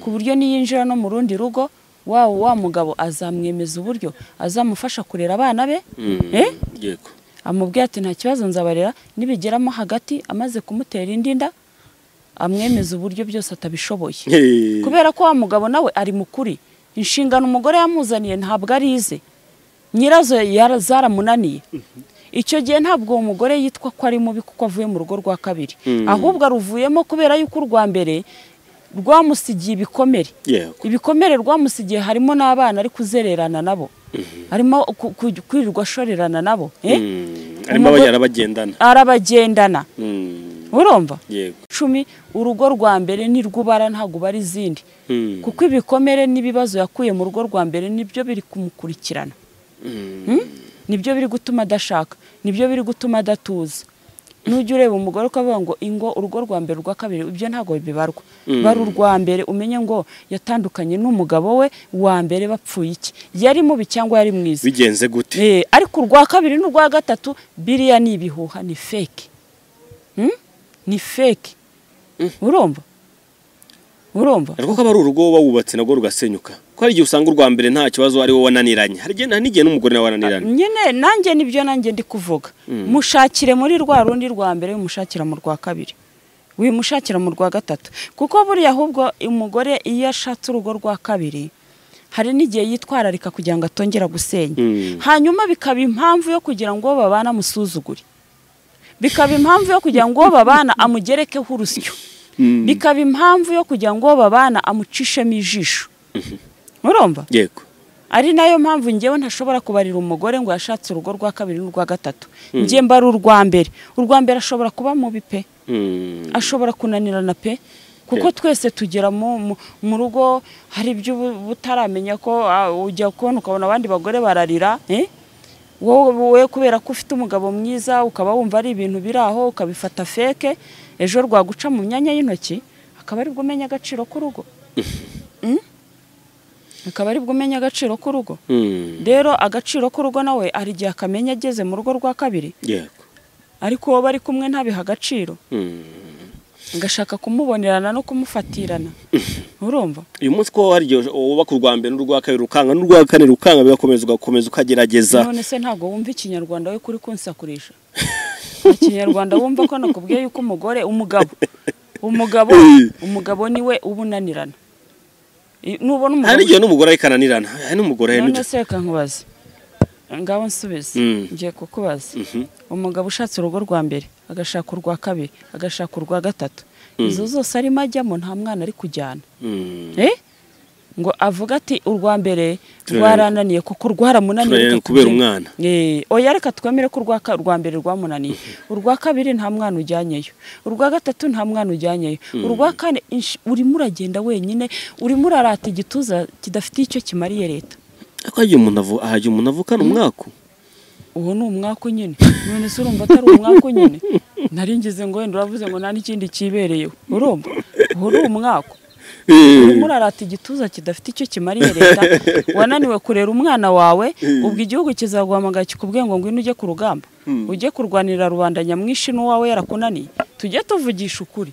Speaker 1: ku buryo niyinjira no mu rundi rugo wa wa mugabo azamwemeza uburyo azamufasha kurera abana be
Speaker 2: Mm.
Speaker 1: Eh?
Speaker 2: yego
Speaker 1: amubwira ati nta kibazo nzabarera nibigeramo hagati amaze kumutera indi nda amwemeza uburyo byose atabishoboye
Speaker 2: Hey.
Speaker 1: kubera ko wa mugabo nawe ari mukuri inshingano umugore yamuzaniye ntabwo arize nyirazo yara- zaramunaniye icyo gihe ntabwo uwo mugore yitwa ko ari mubi kuko avuye mu rugo rwa kabiri
Speaker 2: Mm.
Speaker 1: ahubwo aruvuyemo kubera yuko urwa mbere rwamusigiye ibikomere
Speaker 2: yego
Speaker 1: ibikomere rwamusigiye harimo n'abana ari kuzererana nabo arimo ku- ku- kwirirwa ashorerana nabo eh?
Speaker 2: Mm. arimo abajyana bagendana
Speaker 1: arabagendana
Speaker 2: Mm.
Speaker 1: urumva
Speaker 2: yego
Speaker 1: cumi urugo rwa mbere ni rw'ubara ntabwo ubara izindi
Speaker 2: Mm.
Speaker 1: kuko ibikomere n'ibibazo yakuye mu rugo rwa mbere nibyo biri kumukurikirana
Speaker 2: Mm.
Speaker 1: nibyo biri gutuma adashaka nibyo biri gutuma adatuza nujya ureba umugore ukavuga ngo ingo urugo rwa mbere urwa kabiri ibyo ntabwo bibarwa bari urwa mbere umenye ngo yatandukanye n'umugabo we wa mbere bapfuye iki yari mubi cyangwa yari mwiza
Speaker 2: bigenze gute
Speaker 1: Eh, ariko urwa kabiri n'urwa gatatu biriya ni ibihuha ni feke Hmm? ni feke urumva urumva
Speaker 2: ariko ko aba ari urugo wowe wubatse nabwo rugasenyuka ko hari igihe usanga urwa mbere nta kibazo ari wowe wananiranye hari igihe nta n'igihe n'umugore nawe wananiranye
Speaker 1: nyine nanjye nibyo nanjye ndi kuvuga mushakire muri rwa rundi rwa mbere wimushakira mu rwa kabiri wimushakira mu rwa gatatu kuko buriya ahubwo umugore iyo ashatse urugo rwa kabiri hari n'igihe yitwararika kugira ngo atongera gusenya
Speaker 2: Mm.
Speaker 1: hanyuma bikaba impamvu yo kugira ngo uwo babana amusuzugure bikaba impamvu yo kugira ngo uwo babana amugerekeho urusyo bikaba impamvu yo kugira ngo uwo babana amucishemo ijisho urumva
Speaker 2: yego
Speaker 1: ari nayo mpamvu ngewe ntashobora kubarira umugore ngo yashatse urugo rwa kabiri n'urwa gatatu ngewe mbara urwa mbere urwa mbere ashobora kuba mubi pe
Speaker 2: Mm.
Speaker 1: ashobora kunanirana pe kuko twese tugera mu- mu- mu rugo hari ibyo uba uba utaramenya ko ah, ujya kubona ukabona abandi bagore bararira eh? wowe wowe kubera ko ufite umugabo mwiza ukaba wumva ari ibintu biri aho ukabifata feke ejo rwaguca mu myanya y'intoki akaba aribwo umenya agaciro k'urugo Mm? akaba aribwo umenya agaciro k'urugo
Speaker 2: Mm.
Speaker 1: rero agaciro k'urugo nawe hari igihe akamenya ageze mu rugo rwa kabiri
Speaker 2: yego
Speaker 1: ariko uwo bari kumwe ntabiha agaciro
Speaker 2: Mm.
Speaker 1: ngashaka kumubonerana no kumufatirana urumva
Speaker 2: uyu munsi ko hari igihe wubaka urwa mbere n'urwa kabiri rukanga n'urwa kane rukanga bigakomeza ugakomeza ukagerageza
Speaker 1: none se ntabwo wumva ikinyarwanda we kuri kunsakurisha ikinyarwanda wumva ko nakubwiye yuko umugore umugabo umugabo umugabo niwe uba unanirana I- nubona
Speaker 2: hari
Speaker 1: umugabo
Speaker 2: n'igihe n'umugore ariko ananirana hari n'umugore hari
Speaker 1: none
Speaker 2: n'icyo
Speaker 1: se reka nkubaze ngaho nsubize
Speaker 2: Mm.
Speaker 1: ngiye kukubaza umugabo ushatse urugo rwa mbere agashaka urwa kabiri agashaka urwa gatatu izo zose arimo ajyamo nta mwana ari kujyana
Speaker 2: Mm.
Speaker 1: Eh? ngo avuga ati urwa mbere
Speaker 2: Turareba-
Speaker 1: rwarananiye kuko rwaramunaniye
Speaker 2: turareba
Speaker 1: reka
Speaker 2: kubera
Speaker 1: tugende."
Speaker 2: umwana.
Speaker 1: Eh, oya reka twemere ko urwa ka- urwa mbere rwamunaniye urwa kabiri nta mwana ujyanyeyo urwa gatatu nta mwana ujyanyeyo urwa kane inshi- urimo uragenda wenyine urimo urarata igituza kidafite icyo kimariye leta
Speaker 2: ariko hagiye umuntu avu hagiye umuntu avukana umwaku
Speaker 1: uwo ni umwaka nyine none se urumva atari umwaka nyine nari ngize ngo wenda uravuze ngo nta n'ikindi kibereyeho urumva uwo ni umwaka urimo urarata igituza kidafite icyo kimariye leta wananiwe kurera umwana wawe ubwo igihugu kizaguhamagara kikubwiye ngo ngwino ujye ku rugamba ujye kurwanirira rubanda nyamwinshi n'uwawe yarakunaniye tujye tuvugisha ukuri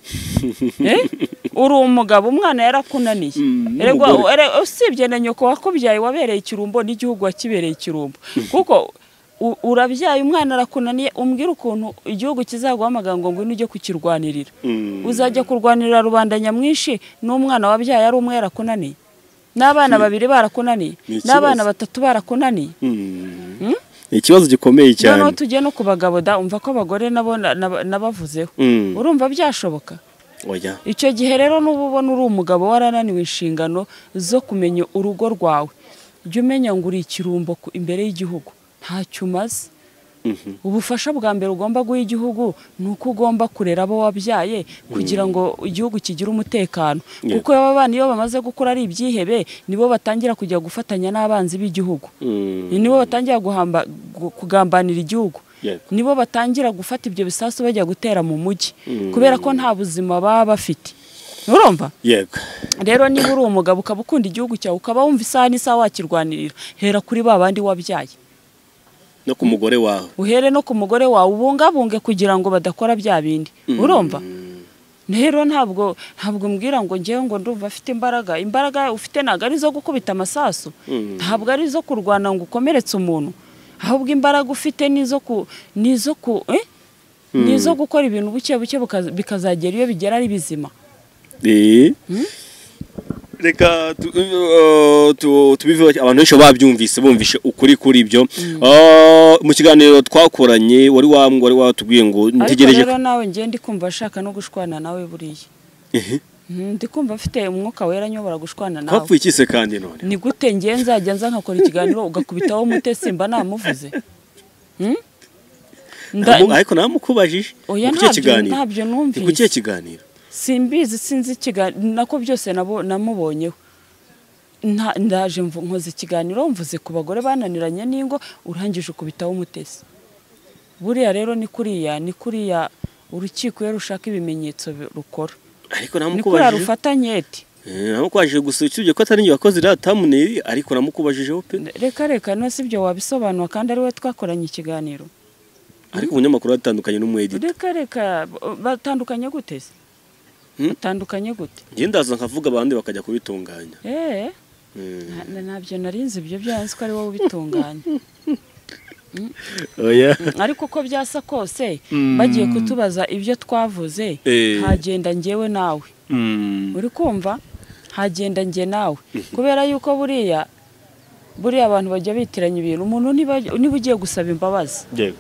Speaker 1: Eh? uri umugabo umwana yarakunaniye
Speaker 2: Mm,
Speaker 1: Erega
Speaker 2: n'umugore.
Speaker 1: ere- usibye na nyoko wakubyaye wabereye ikirumbo n'igihugu wakibereye ikirumbo kuko u- urabyaye umwana arakunaniye umbwira ukuntu igihugu kizaguhamagara ngo ngwino ujye kukirwanirira
Speaker 2: Mm.
Speaker 1: uzajya kurwanirira rubanda nyamwinshi n'umwana wabyaye ari umwe yarakunaniye n'abana babiri barakunaniye
Speaker 2: Ni ikibazo.
Speaker 1: n'abana batatu barakunaniye
Speaker 2: Mm. ni ikibazo gikomeye
Speaker 1: noneho
Speaker 2: cyane
Speaker 1: tujye no ku bagabo da umva ko abagore nabo na- na- nabavuzeho
Speaker 2: Mm.
Speaker 1: urumva byashoboka
Speaker 2: oya
Speaker 1: icyo gihe rero n'uba ubona uri umugabo warananiwe inshingano zo kumenya urugo rwawe jya umenya ngo uri ikirumbo ku- imbere y'igihugu ntacyo umaze ubufasha bwa mbere ugomba guha igihugu ni uko ugomba kurera abo wabyaye kugira ngo igihugu kigire umutekano
Speaker 2: Yeah.
Speaker 1: kuko aba bana iyo bamaze gukura ari ibyihebe nibo batangira kujya gufatanya n'abanzi b'igihugu nibo batangira guhamba gu- kugambanira igihugu
Speaker 2: Yego.
Speaker 1: nibo batangira gufata ibyo bisasu bajya gutera mu mujyi kubera ko nta buzima baba bafite urumva
Speaker 2: yego
Speaker 1: rero niba uri umugabo ukaba ukunda igihugu cyawe ukaba wumva isaha n'isaha wakirwanirira hera kuri ba bandi wabyaye
Speaker 2: no ku mugore wawe
Speaker 1: uhere no ku mugore wawe ubungabunge kugira ngo badakora bya bindi urumva rero ntabwo ntabwo mbwira ngo ngewe ngo ndumva afite imbaraga imbaraga ufite ntabwo ari izo gukubita amasasu ntabwo ari izo kurwana ngo ukomeretse umuntu ahubwo imbaraga ufite nizo ku nizo ku eh? nizo gukora ibintu buke buke buka- bikazagera iyo bigera ari bizima
Speaker 2: Eh. reka tu- eh, tu- tubiveho abantu benshi babyumvise bumvishe ukuri kuri ibyo Ah, mu kiganiro twakoranye wari wambwa wari watubwiye ngo
Speaker 1: ariko
Speaker 2: ntegereje
Speaker 1: rero nawe ngewe ndi kumva ashaka no gushwana nawe buriya Mhm, ndi kumva afite umwuka wera nyobora gushwana nawe
Speaker 2: twapfuye ikise kandi none
Speaker 1: ni gute ngewe nzajya nza nkakora ikiganiro ugakubitaho umute simba namuvuze Hmm? Nda-
Speaker 2: Amu- ariko namukubajije
Speaker 1: oya
Speaker 2: kukihe
Speaker 1: ntabyo
Speaker 2: kiganiro
Speaker 1: ntabyo
Speaker 2: Ni kukihe
Speaker 1: numvise
Speaker 2: kiganiro
Speaker 1: simbizi sinzi ikiganiro nako byose nabo- namubonyeho Nta- ndaje mvu- nkoze ikiganiro mvuze ku bagore bananiranye n'ingo urangije ukubitaho umutesi buriya rero ni kuriya ni kuriya urukiko iyo rushaka ibimenyetso bi- rukora
Speaker 2: ariko
Speaker 1: ni kuriya
Speaker 2: namukubajije
Speaker 1: rufata nketi
Speaker 2: Eh, namukubajije gusa usibye ko atari njye wakoze iriya thumbnail ariko namukubajijeho pe
Speaker 1: reka reka no si ibyo wabisobanura kandi ari we twakoranye ikiganiro
Speaker 2: ariko umunyamakuru atandukanye n'umwedita
Speaker 1: reka reka ba- batandukanye gute se
Speaker 2: Hmm?
Speaker 1: batandukanye gute
Speaker 2: njye ndaza nkavuga abandi bakajya kubitunganya
Speaker 1: eee
Speaker 2: Eh,
Speaker 1: nta- nta- ntabyo narinzi ibyo byanze ko ari wowe ubitunganya
Speaker 2: oya
Speaker 1: ariko uko byasa kose bagiye kutubaza ibyo twavuze
Speaker 2: Eh.
Speaker 1: hagenda njyewe nawe uri kumva hagenda njye nawe kubera yuko buriya buriya abantu bajya bitiranya ibintu umuntu niba niba ugiye gusaba imbabazi
Speaker 2: yego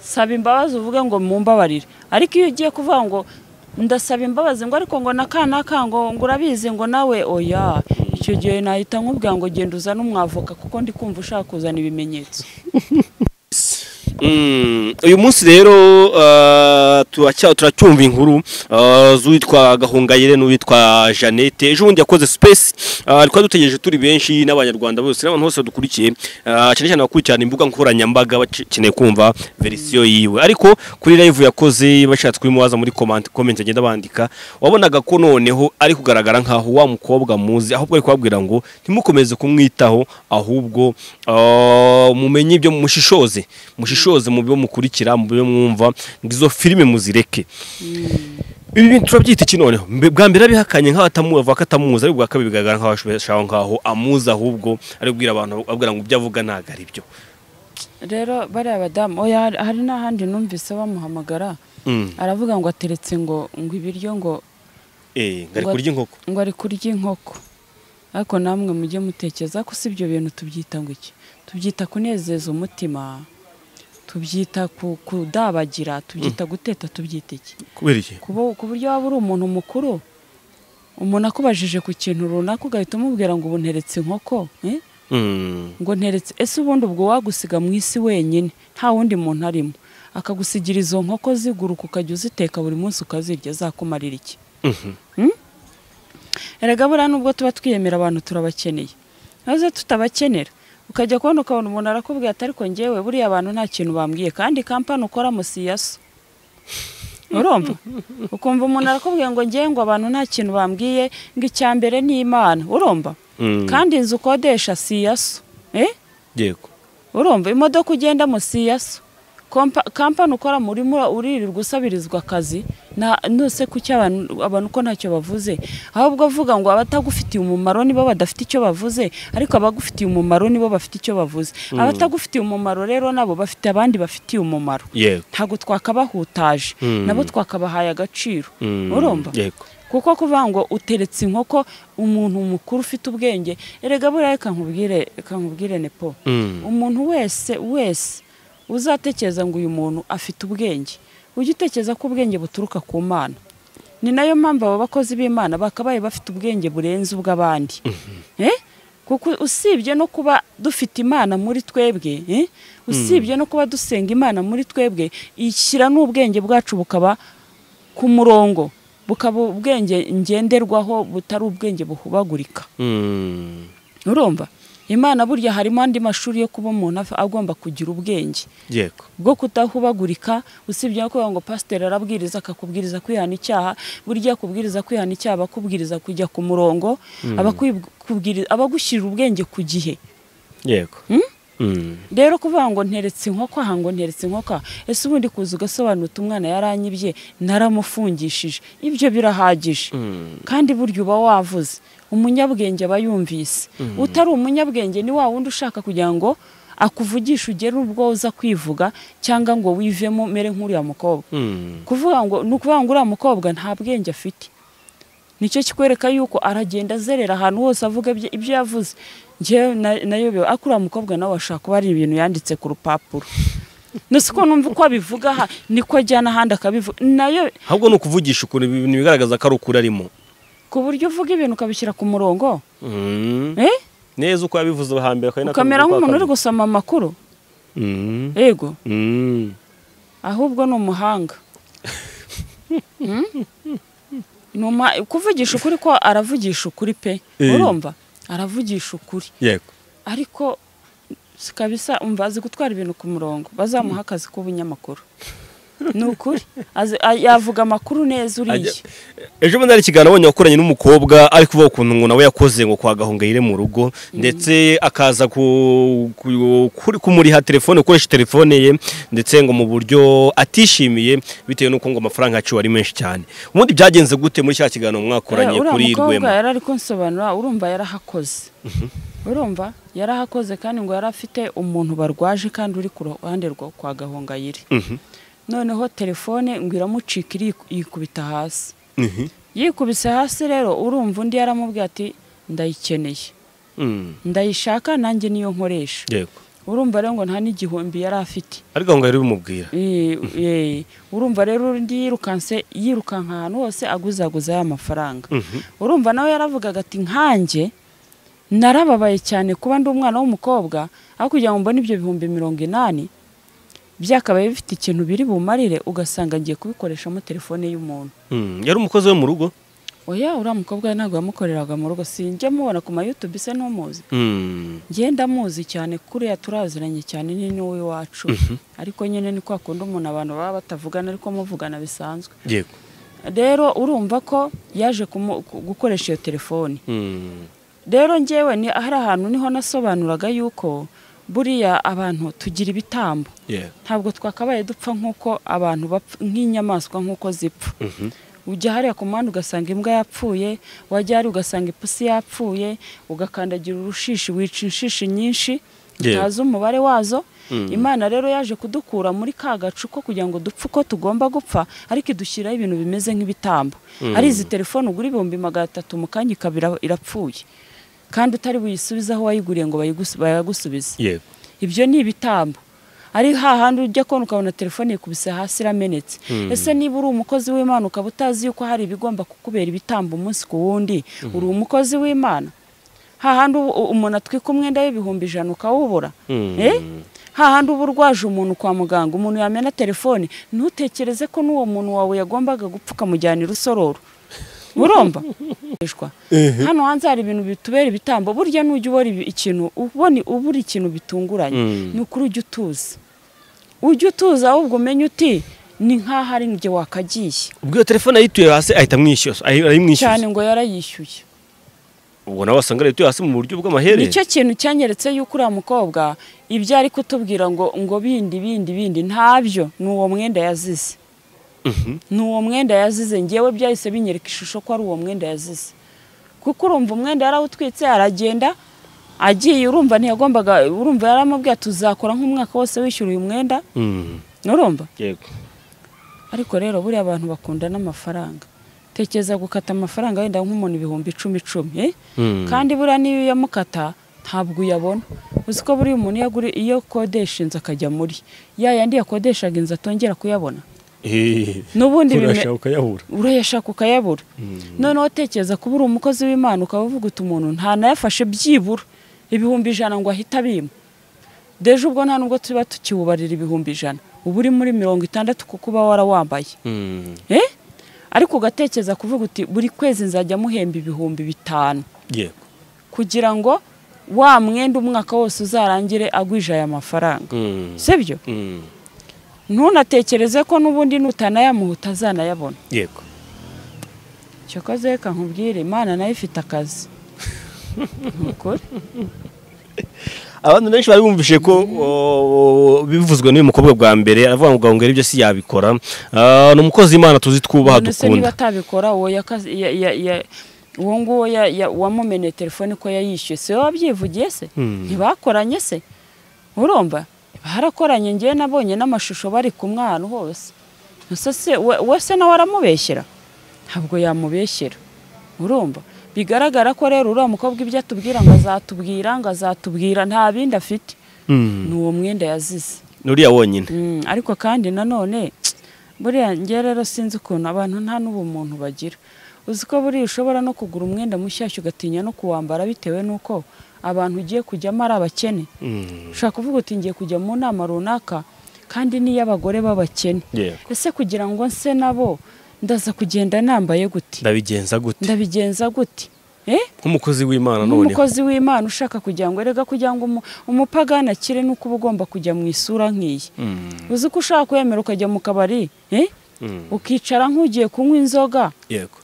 Speaker 1: saba imbabazi uvuge ngo mumbabarire ariko iyo ugiye kuvuga ngo ndasaba imbabazi ngo ariko ngo naka naka ngo ngo urabizi ngo nawe oya icyo gihe nahita nkubwira ngo genda uzane umwavoka kuko ndi kumva ushaka kuzana ibimenyetso
Speaker 2: Mm, uyu munsi rero ah, turacya- turacyumva inkuru ah, z'uwitwa gahungayire n'uwitwa jeannette ejo bundi yakoze space ah, twari dutegereje turi benshi n'abanyarwanda bose n'abantu bose badukurikiye ah, cyane cyane abakurikirana imbuga nkoranyambaga bakeneye kumva verisiyo yiwe ariko kuri live yakoze bashatse kubimubaza muri comment comment agenda bandika wabonaga ko noneho ari kugaragara nkaho wa mukobwa muzi ahubwo ari kubabwira ngo ntimukomeze kumwitaho ahubwo ah, mumenye ibyo mushishoze mushishoze mu byo mukurikira mu byo mwumva izo filime muzireke ibi bintu turabyita iki noneho Mbe- bwa mbere abihakanye nk'aho atamu- avuga ko atamuzi ariko bwa kabiri bigaragara nk'aho ashobora nkaho amuzi ahubwo ari kubwira abantu ababwira ngo ibyo avuga ntabwo ari byo
Speaker 1: rero bariya badamu oya hari- hari n'ahandi numvise bamuhamagara
Speaker 2: Mm.
Speaker 1: aravuga ngo ateretse ngo ngo ibiryo ngo
Speaker 2: eh ngari
Speaker 1: Ngo-
Speaker 2: kurya inkoko
Speaker 1: ngo ari kurya inkoko ariko namwe mujye mutekereza ko si ibyo bintu tubyita ngo iki tubyita kunezeza umutima tubyita ku- kudabagira tubyita guteta tubyita iki
Speaker 2: kubera iki
Speaker 1: ku bu- ku buryo waba uri umuntu mukuru umuntu akubajije ku kintu runaka ugahita umubwira ngo ubu nteretse inkoko eh?
Speaker 2: Mm.
Speaker 1: ngo nteretse ese ubundi ubwo wagusiga mu isi wenyine nta wundi muntu arimo akagusigira izo nkoko ziguruka ukajya uziteka buri munsi ukazirya zakumarira iki
Speaker 2: Mhm.
Speaker 1: Hmm? erega buriya nubwo tuba twiyemera abantu turabakeneye maze tutabakenera ukajya kubona ukabona umuntu arakubwira ati ariko ngewe buriya abantu nta kintu bambwiye kandi kampani ukoramo si iya so urumva ukumva umuntu arakubwira ngo ngewe ngo abantu nta kintu bambwiye ngo icya mbere ni imana urumva
Speaker 2: Mm.
Speaker 1: kandi inzu ukodesha si iya so eh?
Speaker 2: yego
Speaker 1: urumva imodoka ugendamo si iya so Kompa- kampani ukora murimo uririrwa usabirizwa akazi nta nuse kuki abantu abantu uko ntacyo bavuze ahubwo avuga ngo abatagufitiye umumaro nibo badafite icyo bavuze ariko abagufitiye umumaro nibo bafite icyo bavuze abatagufitiye umumaro rero nabo bafite abandi bafitiye umumaro
Speaker 2: yego
Speaker 1: ntabwo twakabahutaje
Speaker 2: Mm.
Speaker 1: nabo twakabahaye agaciro
Speaker 2: Mm.
Speaker 1: urumva
Speaker 2: yego
Speaker 1: kuko kuvuga ngo uteretse inkoko umuntu mukuru ufite ubwenge erega buriya reka nkubwire reka nkubwire nepo
Speaker 2: Mm.
Speaker 1: umuntu wese wese uzatekereza ngo uyu muntu afite ubwenge ujye utekereza ko ubwenge buturuka ku mana ni nayo mpamvu abo bakozi b'imana bakabaye bafite ubwenge burenze ubw'abandi Eh? kuko usibye no kuba dufite imana muri twebwe eh? usibye no kuba dusenga imana muri twebwe ishyira n'ubwenge bwacu bukaba ku murongo bukaba ubwenge ngenderwaho butari ubwenge buhubagurika
Speaker 3: Mm.
Speaker 1: urumva imana burya harimo andi mashuri yo kuba umuntu afa- agomba kugira ubwenge
Speaker 3: yego
Speaker 1: bwo kudahubagurika usibye no kuvuga ngo pasiteri arabwiriza akakubwiriza kwihana icyaha burya akubwiriza kwihana icyaha aba akubwiriza kujya ku murongo aba akwibwiri- aba agushyirira ubwenge ku gihe
Speaker 3: yego Mm.
Speaker 1: rero kuvuga ngo nteretse inkoko aha ngo nteretse inkoko aha ese ubundi kuza ugasobanuta umwana yaranyibye naramufungishije ibyo birahagije kandi burya uba wavuze umunyabwenge aba yumvise utari umunyabwenge ni wa wundi ushaka kugira ngo akuvugishe ugere ubwo uza kwivuga cyangwa ngo wivemo mere nk'uriya mukobwa
Speaker 3: Mm.
Speaker 1: kuvuga ngo ni ukuvuga ngo uriya mukobwa nta bwenge afite nicyo kikwereka yuko aragenda azerera ahantu hose avuga ibyo ibyo yavuze njyewe na- nayobewe ariko uriya mukobwa nawe ashaka kuba ari ibintu yanditse ku rupapuro nose ko numva uko abivuga aha niko ajyana ahandi akabivuga nayo
Speaker 3: ahubwo ni ukuvugisha ukuntu ibintu bigaragaza ko ari ukuri arimo
Speaker 1: ku buryo uvuga ibintu ukabishyira ku murongo
Speaker 3: Mm.
Speaker 1: eh?
Speaker 3: neza uko yabivuze hambere akaba ari nako
Speaker 1: ukamera
Speaker 3: abivuga
Speaker 1: nk'umuntu
Speaker 3: kwa
Speaker 1: uri gusoma amakuru
Speaker 3: kabiri. Mm.
Speaker 1: yego
Speaker 3: Mm.
Speaker 1: ahubwo ni umuhanga Hmm? Ni uma- kuvugisha ukuri ko aravugisha ukuri pe
Speaker 3: Eh.
Speaker 1: urumva aravugisha ukuri
Speaker 3: yego
Speaker 1: ariko si kabisa umva azi gutwara ibintu ku murongo bazamuha akazi k'ubunyamakuru ni ukuri Azi- a- yavuga amakuru
Speaker 3: Ajya-
Speaker 1: neza uriya
Speaker 3: ejo bundi hari ikiganiro abonye wakoranye n'umukobwa ari kuvuga ukuntu ngo nawe yakoze ngo kwa gahongayire mu rugo ndetse akaza ku- ku- kuri- kumuriha telefone gukoresha telefone ye ndetse ngo mu buryo atishimiye bitewe n'uko ngo amafaranga yaciwe ari menshi cyane ubundi byagenze gute muri cya kiganiro mwakoranye
Speaker 1: Eh, uriya
Speaker 3: kuri
Speaker 1: mukobwa
Speaker 3: rwema
Speaker 1: yari ari kunsobanura urumva yarahakoze urumva yarahakoze kandi ngo yari afite umuntu barwaje kandi uri ku ruhande rwa kwa gahongayire
Speaker 3: Mhm.
Speaker 1: noneho telefone ngo iramucika iri- yikubita hasi
Speaker 3: Mhm.
Speaker 1: yikubise hasi rero urumva undi yaramubwiye ati ndayikeneye
Speaker 3: Mm.
Speaker 1: ndayishaka nanjye niyo nkoresha
Speaker 3: yego
Speaker 1: urumva rero ngo nta n'igihumbi yari afite
Speaker 3: ari gahongayire bimubwira
Speaker 1: Eh, eh, urumva rero undi yirukanse yirukanka ahantu hose aguzaguza ya mafaranga urumva nawe yaravugaga ati nkanjye narababaye cyane kuba ndi umwana w'umukobwa aho kugira ngo mbone ibyo bihumbi mirongo inani byakabaye bifite ikintu biri bumarire ugasanga ngiye kubikoreshamo telefone y'umuntu
Speaker 3: Mm. yari umukozi we mu rugo
Speaker 1: oya uriya mukobwa we ntabwo yamukoreraga mu rugo sinjya mubona ku mayutubi se n'umuzi
Speaker 3: Mm.
Speaker 1: ngenda muzi cyane kuriya turaziranye cyane ni n'uwo iwacu ariko nyine ni kwa kundi umuntu abantu baba batavugana ariko muvugana bisanzwe
Speaker 3: yego
Speaker 1: rero urumva ko yaje kumu- ku- gukoresha iyo telefoni
Speaker 3: Mm.
Speaker 1: rero ngewe ni hari ahantu niho nasobanuraga yuko buriya abantu tugira ibitambo
Speaker 3: yego
Speaker 1: ntabwo twakabaye dupfa nk'uko abantu bapfa nk'inyamaswa nk'uko zipfa ujya hariya ku muhanda ugasanga imbwa yapfuye wajya hariya ugasanga ipusi yapfuye ugakandagira urushishi wica inshishi nyinshi
Speaker 3: Yewe.
Speaker 1: utazi umubare wazo imana rero yaje kudukura muri ka gacu ko kugira ngo dupfe uko tugomba gupfa ariko idushyiraho ibintu bimeze nk'ibitambo ari izi telefone ugura ibihumbi magana atatu mu kanya ikaba ira- irapfuye kandi utari buyisubize aho wayiguriye ngo bayigusu- bayagusubize
Speaker 3: yego
Speaker 1: ibyo ni ibitambo ari hahandi ujya kubona ukabona telefone yikubise hasi iramenetse ese niba uri umukozi w'imana ukaba utazi yuko hari ibigomba kukubera ibitambo umunsi ku wundi uri umukozi w'imana hahandi ubu- u- umuntu atwika umwenda w'ibihumbi ijana ukawubura
Speaker 3: Mm.
Speaker 1: Eh? hahandi uba urwaje umuntu kwa muganga umuntu yamena telefone ntutekereze ko n'uwo muntu wawe yagombaga gupfa ukamujyanira usororo urumva hano hanze hari ibintu bitubera ibitambo burya nujya ubona ibi- ikintu ubona ubura ikintu bitunguranye
Speaker 3: Mm.
Speaker 1: ni ukuri ujya utuza ujya utuza ahubwo umenye uti ni nk'aho ari njye wakagiye
Speaker 3: ubwo iyo telefone yayituye hasi ahita amwishyuza ayi-
Speaker 1: cyane
Speaker 3: arayimwishyuza
Speaker 1: ngo yarayishyuye
Speaker 3: ubwo nawe wasanga yayituye hasi mu buryo bw'amahere
Speaker 1: nicyo kintu cyanyeretse yuko uriya mukobwa ibyo ari kutubwira ngo ngo bindi bindi bindi ntabyo ni uwo mwenda yazize
Speaker 3: Mhm.
Speaker 1: ni uwo mwenda yazize ngewe byahise binyereka ishusho ko ari uwo mwenda yazize kuko urumva umwenda yarawutwitse aragenda agiye urumva ntiyagombaga urumva yaramubwiye tuzakora nk'umwaka wose wishyura uyu mwenda
Speaker 3: Mm.
Speaker 1: urumva
Speaker 3: yego
Speaker 1: ariko rero buriya abantu bakunda n'amafaranga tekereza gukata amafaranga wenda nk'umuntu ibihumbi icumi icumi eh?
Speaker 3: Mm.
Speaker 1: kandi buriya n'iyo uyamukata ntabwo uyabona uzi ko buriya umuntu iyo aguri- iyo akodesha inzu akajya muri ya yandi yakodeshaga inzu atongera kuyabona n'ubundi bime-
Speaker 3: ukayahura
Speaker 1: urayashaka ukayabura noneho tekereza kuba uri umukozi w'imana ukaba uvuga uti umuntu ntanayafashe byibura ibihumbi ijana ngo ahita abima deje ubwo nta nubwo tuba tukiwubarira ibihumbi ijana uba uri muri mirongo itandatu kuko uba warawambaye ariko ugatekereza kuvuga uti buri kwezi nzajya muhemba ibihumbi bitanu
Speaker 3: yego
Speaker 1: kugira ngo wa mwenda umwaka wose uzarangire agwije aya mafaranga
Speaker 3: Mm.
Speaker 1: sibyo
Speaker 3: Mm.
Speaker 1: ntunatekereze ko n'ubundi nutanayamuha utazanayabona
Speaker 3: yego
Speaker 1: cyokoze reka nkubwire imana nayo ifite akazi ni ukuri
Speaker 3: abantu benshi bari bumvise ko o, bivuzwe n'uyu mukobwa bwa mbere aravuga ngo gahunga ibyo si yabikora Ah, ni umukozi w'imana tuzi twubaha
Speaker 1: None se niba
Speaker 3: dukunda
Speaker 1: atabikora uwo yakazi- ya- ya- ya- uwo nguwo ya- ya- wamumeneye telefone ko yayishyuye si we wabyivugiye se ntibakoranye se urumva barakoranye ngewe nabonye n'amashusho bari ku mwana hose Gusa se we we se nawe aramubeshyera ntabwo yamubeshyera urumva bigaragara ko rero uriya mukobwa ibyo atubwira ngo azatubwira ngo azatubwira nta bindi afite
Speaker 3: Mm.
Speaker 1: ni uwo mwenda yazize
Speaker 3: nuriya wonyine
Speaker 1: Mm, ariko kandi nanone buriya njye rero sinzi ukuntu abantu nta n'ubumuntu bagira uzi ko buriya ushobora no kugura umwenda mushyashya ugatinya no kuwambara bitewe n'uko abantu ugiye kujyamo ari abakene
Speaker 3: Mm.
Speaker 1: ushobora kuvuga uti ngiye kujya mu nama runaka kandi n'iy'abagore b'abakene
Speaker 3: Yego.
Speaker 1: ese kugira ngo nse nabo ndaza kugenda nambaye gute
Speaker 3: ndabigenza gute
Speaker 1: ndabigenza gute eh
Speaker 3: nk'umukozi w'imana noneho
Speaker 1: nk'umukozi w'imana ushaka kugira ngo erega kugira ngo umu- umupagani akire ni uko uba ugomba kujya mu isura nk'iyi
Speaker 3: Mm.
Speaker 1: uzi ko ushaka kwemera ukajya mu kabari eh?
Speaker 3: Mm.
Speaker 1: ukicara nk'ugiye kunywa inzoga
Speaker 3: yego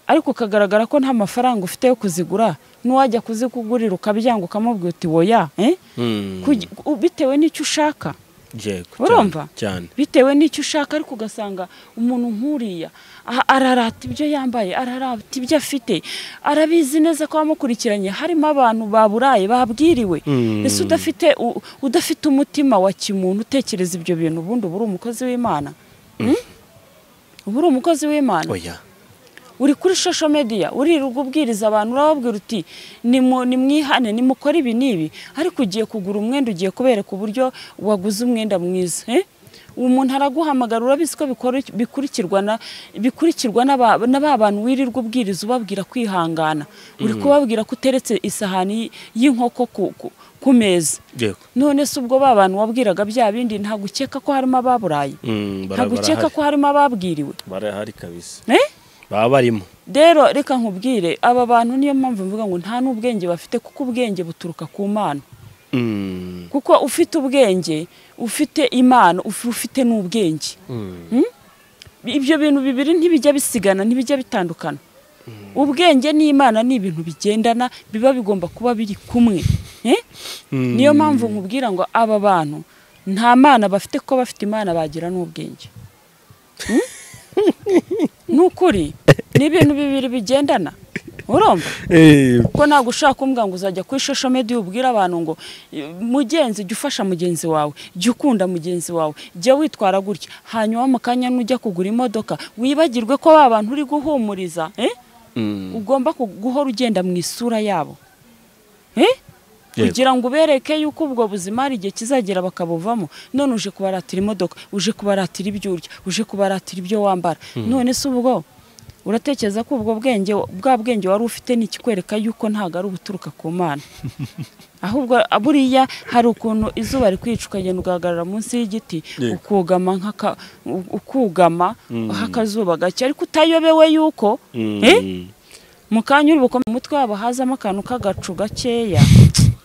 Speaker 1: ariko ukagaragara ko nta mafaranga ufite yo kuzigura n'uwajya kuzikugurira ukabyanga ukamubwira uti woya eh?
Speaker 3: Mm.
Speaker 1: Kugi- u- bitewe n'icyo ushaka
Speaker 3: yego
Speaker 1: urumva
Speaker 3: cyane cyane.
Speaker 1: bitewe n'icyo ushaka ariko ugasanga umuntu nk'uriya a- ararata ibyo yambaye ararata ibyo afite arabizi neza ko abamukurikiranye harimo abantu baburaye babwiriwe
Speaker 3: Mm.
Speaker 1: ese udafite u- udafite umutima wa kimuntu utekereza ibyo bintu ubundi uba uri umukozi w'imana Mm? uba uri umukozi w'imana
Speaker 3: oya
Speaker 1: uri kuri social media uririrwa ubwiriza abantu urababwira uti "Nimu- nimwihane nimukore ibi n'ibi ariko ugiye kugura umwenda ugiye kubereka uburyo waguze umwenda mwiza eh? uwo muntu araguhamagara urabizi ko bikora- bikurikirwa na- bikurikirwa n'aba- na ba bantu wirirwa ubwiriza ubabwira kwihangana uri kubabwira ko uteretse isahani y- y'inkoko ku- ku- ku meza
Speaker 3: yego
Speaker 1: none se ubwo ba bantu wabwiraga bya bindi ntabwo ukeka ko harimo ababuraye
Speaker 3: Mm, bara-
Speaker 1: ntabwo ukeka
Speaker 3: barahari
Speaker 1: ko harimo ababwiriwe
Speaker 3: barahari kabisa
Speaker 1: eh?
Speaker 3: baba barimo
Speaker 1: rero reka nkubwire aba bantu niyo mpamvu mvuga ngo nta n'ubwenge bafite kuko ubwenge buturuka ku mana
Speaker 3: Mm.
Speaker 1: kuko ufite ubwenge ufite imana ufi- ufite n'ubwenge
Speaker 3: Mm.
Speaker 1: ibyo bintu bibiri ntibijya bisigana ntibijya bitandukana ubwenge n'imana ni ibintu bigendana biba bigomba kuba biri kumwe Eh?
Speaker 3: Mm.
Speaker 1: niyo mpamvu nkubwira ngo aba bantu nta mana bafite kuko bafite imana bagira n'ubwenge Hmm? ni ukuri ni ibintu bibiri bigendana urumva
Speaker 3: Eh,
Speaker 1: kuko ntabwo ushaka kumbwira ngo uzajya kuri social media ubwire abantu ngo "Eh, mugenzi jya ufasha mugenzi wawe jya ukunda mugenzi wawe jya witwara gutya hanyuma mu kanya nujya kugura imodoka wibagirwe ko ba bantu uri guhumuriza eh?
Speaker 3: mm.
Speaker 1: ugomba ku- guhora ugenda mu isura yabo Eh?
Speaker 3: Yego.
Speaker 1: kugira ngo ubereke yuko ubwo buzima hari igihe kizagera bakabuvamo none uje kubaratira imodoka uje kubaratira ibyo urya uje kubaratira ibyo wambara none se ubwo uratekereza ko ubwo bwenge bwa bwenge wari ufite ni ikikwereka yuko ntabwo ari ubuturuka ku mana ahubwo buriya hari ukuntu izuba rikwica ukagenda ugahagarara munsi y'igiti
Speaker 3: Yego.
Speaker 1: ukugama nk'aka- u- ukugama hakazuba gake ariko utayobewe yuko eh,
Speaker 3: Mm.
Speaker 1: mu kanya uri bukome mu mutwe wabo hazamo akantu k'agacu gakeya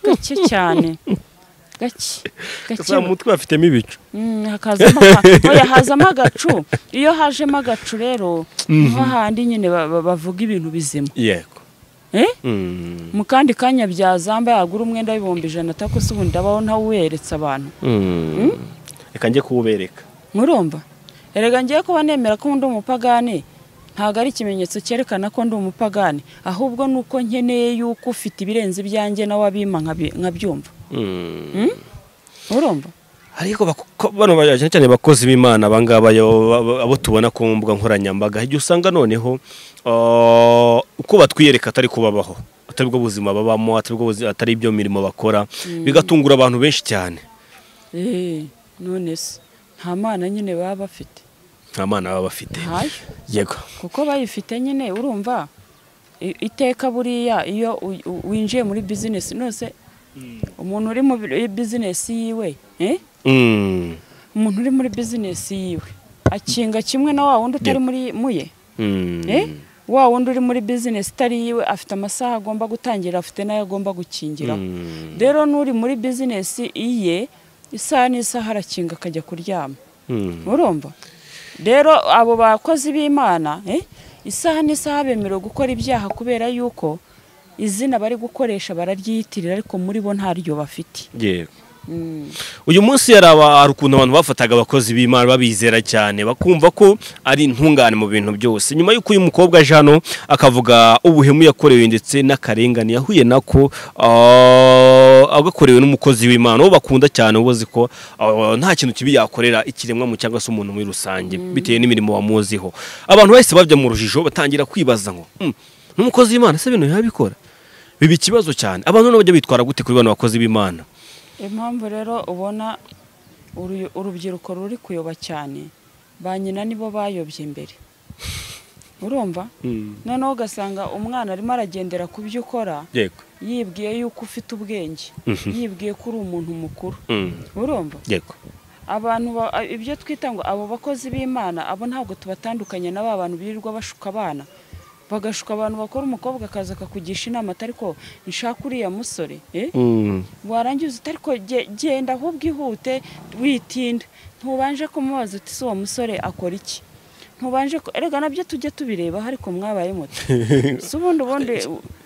Speaker 1: gake cyane gake gake
Speaker 3: Gusa mu mutwe bafitemo ibicu
Speaker 1: Mm, hakazamo aka- oya hazamo agacu iyo hajemo agacu rero niho handi nyine ba- ba- bavuga ibintu bizima
Speaker 3: yego
Speaker 1: Eh?
Speaker 3: Mm.
Speaker 1: mu kandi kanya byazamba yagura umwenda w'ibihumbi ijana atako se ubundi abaho ntawuweretse abantu
Speaker 3: Mm. reka njye kuwubereka
Speaker 1: murumva erega ngiye kuba nemera ko ndi umupagani ntabwo ari ikimenyetso cyerekana ko ndi umupagani ahubwo ni uko nkeneye yuko ufite ibirenze ibyanjye nawe abima nkabi- nkabyumva
Speaker 3: Mm.
Speaker 1: urumva
Speaker 3: ariko bako- bano ba- cyane cyane abakozi b'imana abangaba abo tubona ku mbuga nkoranyambaga igihe usanga noneho ah, uko batwiyereka atari kubabaho atari bwo buzima babamo atari bwo buzi- atari ibyo mirimo bakora bigatungura abantu benshi cyane
Speaker 1: eee none se nta mana nyine baba bafite
Speaker 3: nta mana baba bafite
Speaker 1: ntayo
Speaker 3: yego
Speaker 1: kuko bayifite nyine urumva i- iteka buriya iyo u- u- winjiye muri bizinesi nose umuntu uri muri bizinesi yiwe
Speaker 2: Mm.
Speaker 1: umuntu uri muri bizinesi yiwe akinga kimwe na wa wundi utari muri muye
Speaker 2: Mm.
Speaker 1: Eh? wa wundi uri muri bizinesi itari iyiwe afite amasaha agomba gutangira afite n'ayo agomba gukingiraho
Speaker 2: Mm.
Speaker 1: rero n'uri muri bizinesi iye isaha n'isaha arakinga akajya kuryama
Speaker 2: Mm.
Speaker 1: urumva rero abo bakozi b'imana eh, isaha n'isaha bemerewe gukora ibyaha kubera yuko izina bari gukoresha bararyiyitirira ariko muri bo ntaryo bafite
Speaker 2: yego uyu munsi yari aba- hari ukuntu abantu bafataga abakozi b'imana babizera cyane bakumva ko ari intungane mu bintu byose nyuma y'uko uyu mukobwa aje hano akavuga ubuhemu yakorewe ndetse n'akarengane yahuye nako ah, agakorewe n'umukozi w'imana uwo bakunda cyane uba uzi ko ah, nta kintu kibi yakorera ikiremwa mu cyangwa se umuntu muri rusange bitewe n'imirimo wamuziho abantu bahise bajya mu rujijo batangira kwibaza ngo "Hmm, n'umukozi w'imana se bino yabikora biba ikibazo cyane abantu noneho bajya bitwara gute kuri bano bakozi b'imana
Speaker 1: impamvu rero ubona uru- urubyiruko ruri kuyoba cyane ba nyina nibo bayobye mbere urumva noneho ugasanga umwana arimo aragendera ku byo ukora
Speaker 2: yego
Speaker 1: yibwiye yuko ufite ubwenge yibwiye ko uri umuntu mukuru
Speaker 2: Mm.
Speaker 1: urumva
Speaker 2: yego
Speaker 1: abantu ba- a- ibyo twita ngo abo bakozi b'imana abo ntabwo tubatandukanya na ba bantu birirwa bashuka abana bagashuka abantu bakora umukobwa akaza akakugisha inama atari ko nshaka uriya musore eh?
Speaker 2: Mm.
Speaker 1: warangiza utari ko ge- genda ahubwo ihute witinda ntubanje kumubaza uti ese uwo musore akora iki ntubanje ku- erega nabyo tujye tubireba ariko mwabaye muto si ubundi ubundi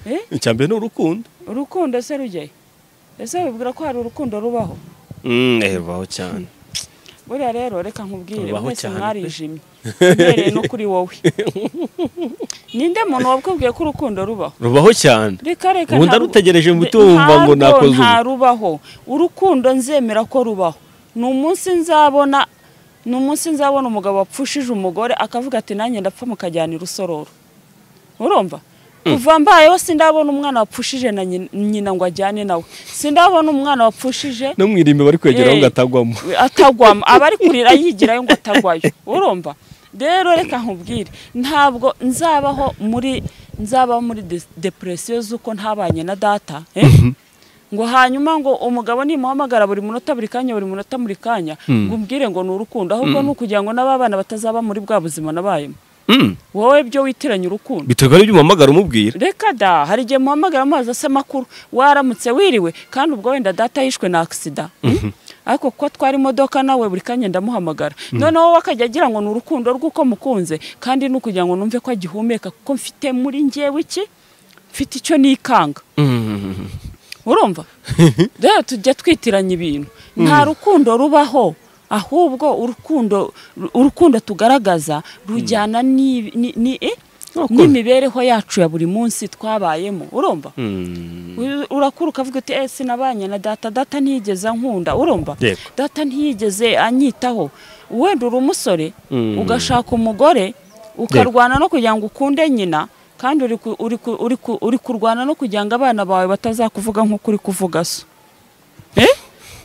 Speaker 1: eh?
Speaker 2: icyambere ni urukundo
Speaker 1: urukundo se rujyayo ese wibwira ko hari urukundo rubaho
Speaker 2: Mm, eh, rubaho cyane
Speaker 1: buriya rero reka nkubwire
Speaker 2: Tubaho
Speaker 1: mwese
Speaker 2: cyane pe.
Speaker 1: mwarijimye uhereye no kuri wowe ninde muntu wakubwiye ko urukundo rubaho
Speaker 2: rubaho cyane
Speaker 1: reka reka
Speaker 2: Ubu
Speaker 1: nta-
Speaker 2: ndarutegereje mu
Speaker 1: nde-
Speaker 2: itumba ngo
Speaker 1: ntarwo
Speaker 2: nakoze ubu.
Speaker 1: nta rubaho urukundo nzemera ko rubaho ni umunsi nzabona ni umunsi nzabona umugabo wapfushije umugore akavuga ati nanjye ndapfa mukajyana irusororo urumva kuva mbayeho sindabona umwana wapfushije na nyina- nyina ngo ajyane nawe sindabona umwana wapfushije
Speaker 2: no mu irimbi bari kwegeraho
Speaker 1: Eh.
Speaker 2: ngo atagwamo
Speaker 1: atagwamo aba ari kurira yigirayo ngo atagwayo urumva rero reka nkubwire ntabwo nzabaho muri nzabaho muri de- depresiyo z'uko ntabanye na data eh? ngo hanyuma ngo umugabo nimuhamagara buri munota buri kanya buri munota buri kanya ngo umbwire ngo ni urukundo ahubwo ni ukugira ngo n'ababana batazaba muri bwa buzima nabayemo
Speaker 2: Mm.
Speaker 1: wowe byo witiranya urukundo
Speaker 2: biterwa n'ibyo umuhamagara umubwira
Speaker 1: reka da hari igihe muhamagara amazi asa amakuru waramutse wiriwe kandi ubwo wenda data yishwe na agisida ariko kuko atwara imodoka nawe buri kanya ndamuhamagara noneho we akajya agira ngo ni urukundo rw'uko mukunze kandi ni ukugira ngo numve ko agihumeka kuko mfite muri ngewe iki mfite icyo nikanga
Speaker 2: Mm.
Speaker 1: urumva rero tujya twitiranya ibintu nta rukundo rubaho ahubwo urukundo urukundo tugaragaza rujyana ni- ni- ni- eh?
Speaker 2: Urukundo.
Speaker 1: n'imibereho yacu ya buri munsi twabayemo urumva
Speaker 2: Mm.
Speaker 1: Ur- urakura ukavuga uti ese sinabanye na data data ntiyigeze ankunda urumva
Speaker 2: Yego.
Speaker 1: data ntiyigeze anyitaho wenda uri umusore
Speaker 2: Mm.
Speaker 1: ugashaka umugore ukarwana no kugira ngo ukunde nyina kandi uri ku- uri ku- uri ku- uri kurwana no kugira ngo abana bawe batazakuvuga nk'uko uri kuvuga so Eh?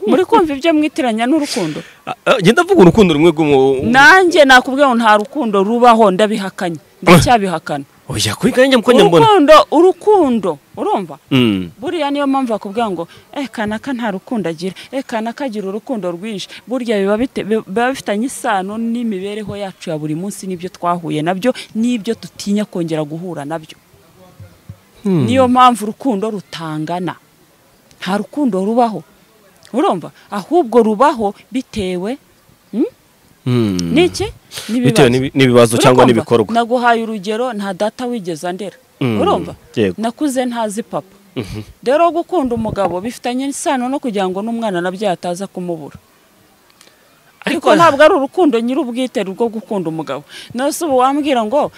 Speaker 1: muri kumva ibyo mwitiranya n'urukundo
Speaker 2: Ah, ah, genda avuga urukundo rumwe rw'umu
Speaker 1: nanjye nakubwira ngo nta rukundo rubaho ndabihakanye ndacyabihakana
Speaker 2: oya kuri kanjye muko njya mbona
Speaker 1: urukundo urukundo urumva
Speaker 2: Mm.
Speaker 1: buriya niyo mpamvu bakubwira ngo eh kanaka nta rukundo agira eh kanaka agira urukundo rwinshi burya biba bite- biba bifitanye isano n'imibereho yacu ya buri munsi n'ibyo twahuye nabyo n'ibyo dutinya kongera guhura nabyo niyo mpamvu urukundo rutangana nta rukundo rubaho urumva ahubwo rubaho bitewe
Speaker 2: Mm.
Speaker 1: n'iki n'ibibazo
Speaker 2: bitewe n'ibi- n'ibibazo cyangwa
Speaker 1: Urakumva?
Speaker 2: n'ibikorwa
Speaker 1: naguhaye urugero nta data wigeze andera
Speaker 2: Mm,
Speaker 1: urumva
Speaker 2: yego.
Speaker 1: nakuze ntazi papa rero gukunda umugabo bifitanye isano no kugira ngo n'umwana nabyo ataza kumubura ariko ntabwo ari urukundo nyir'ubwite rwo gukunda umugabo nawe se ubu wambwira ngo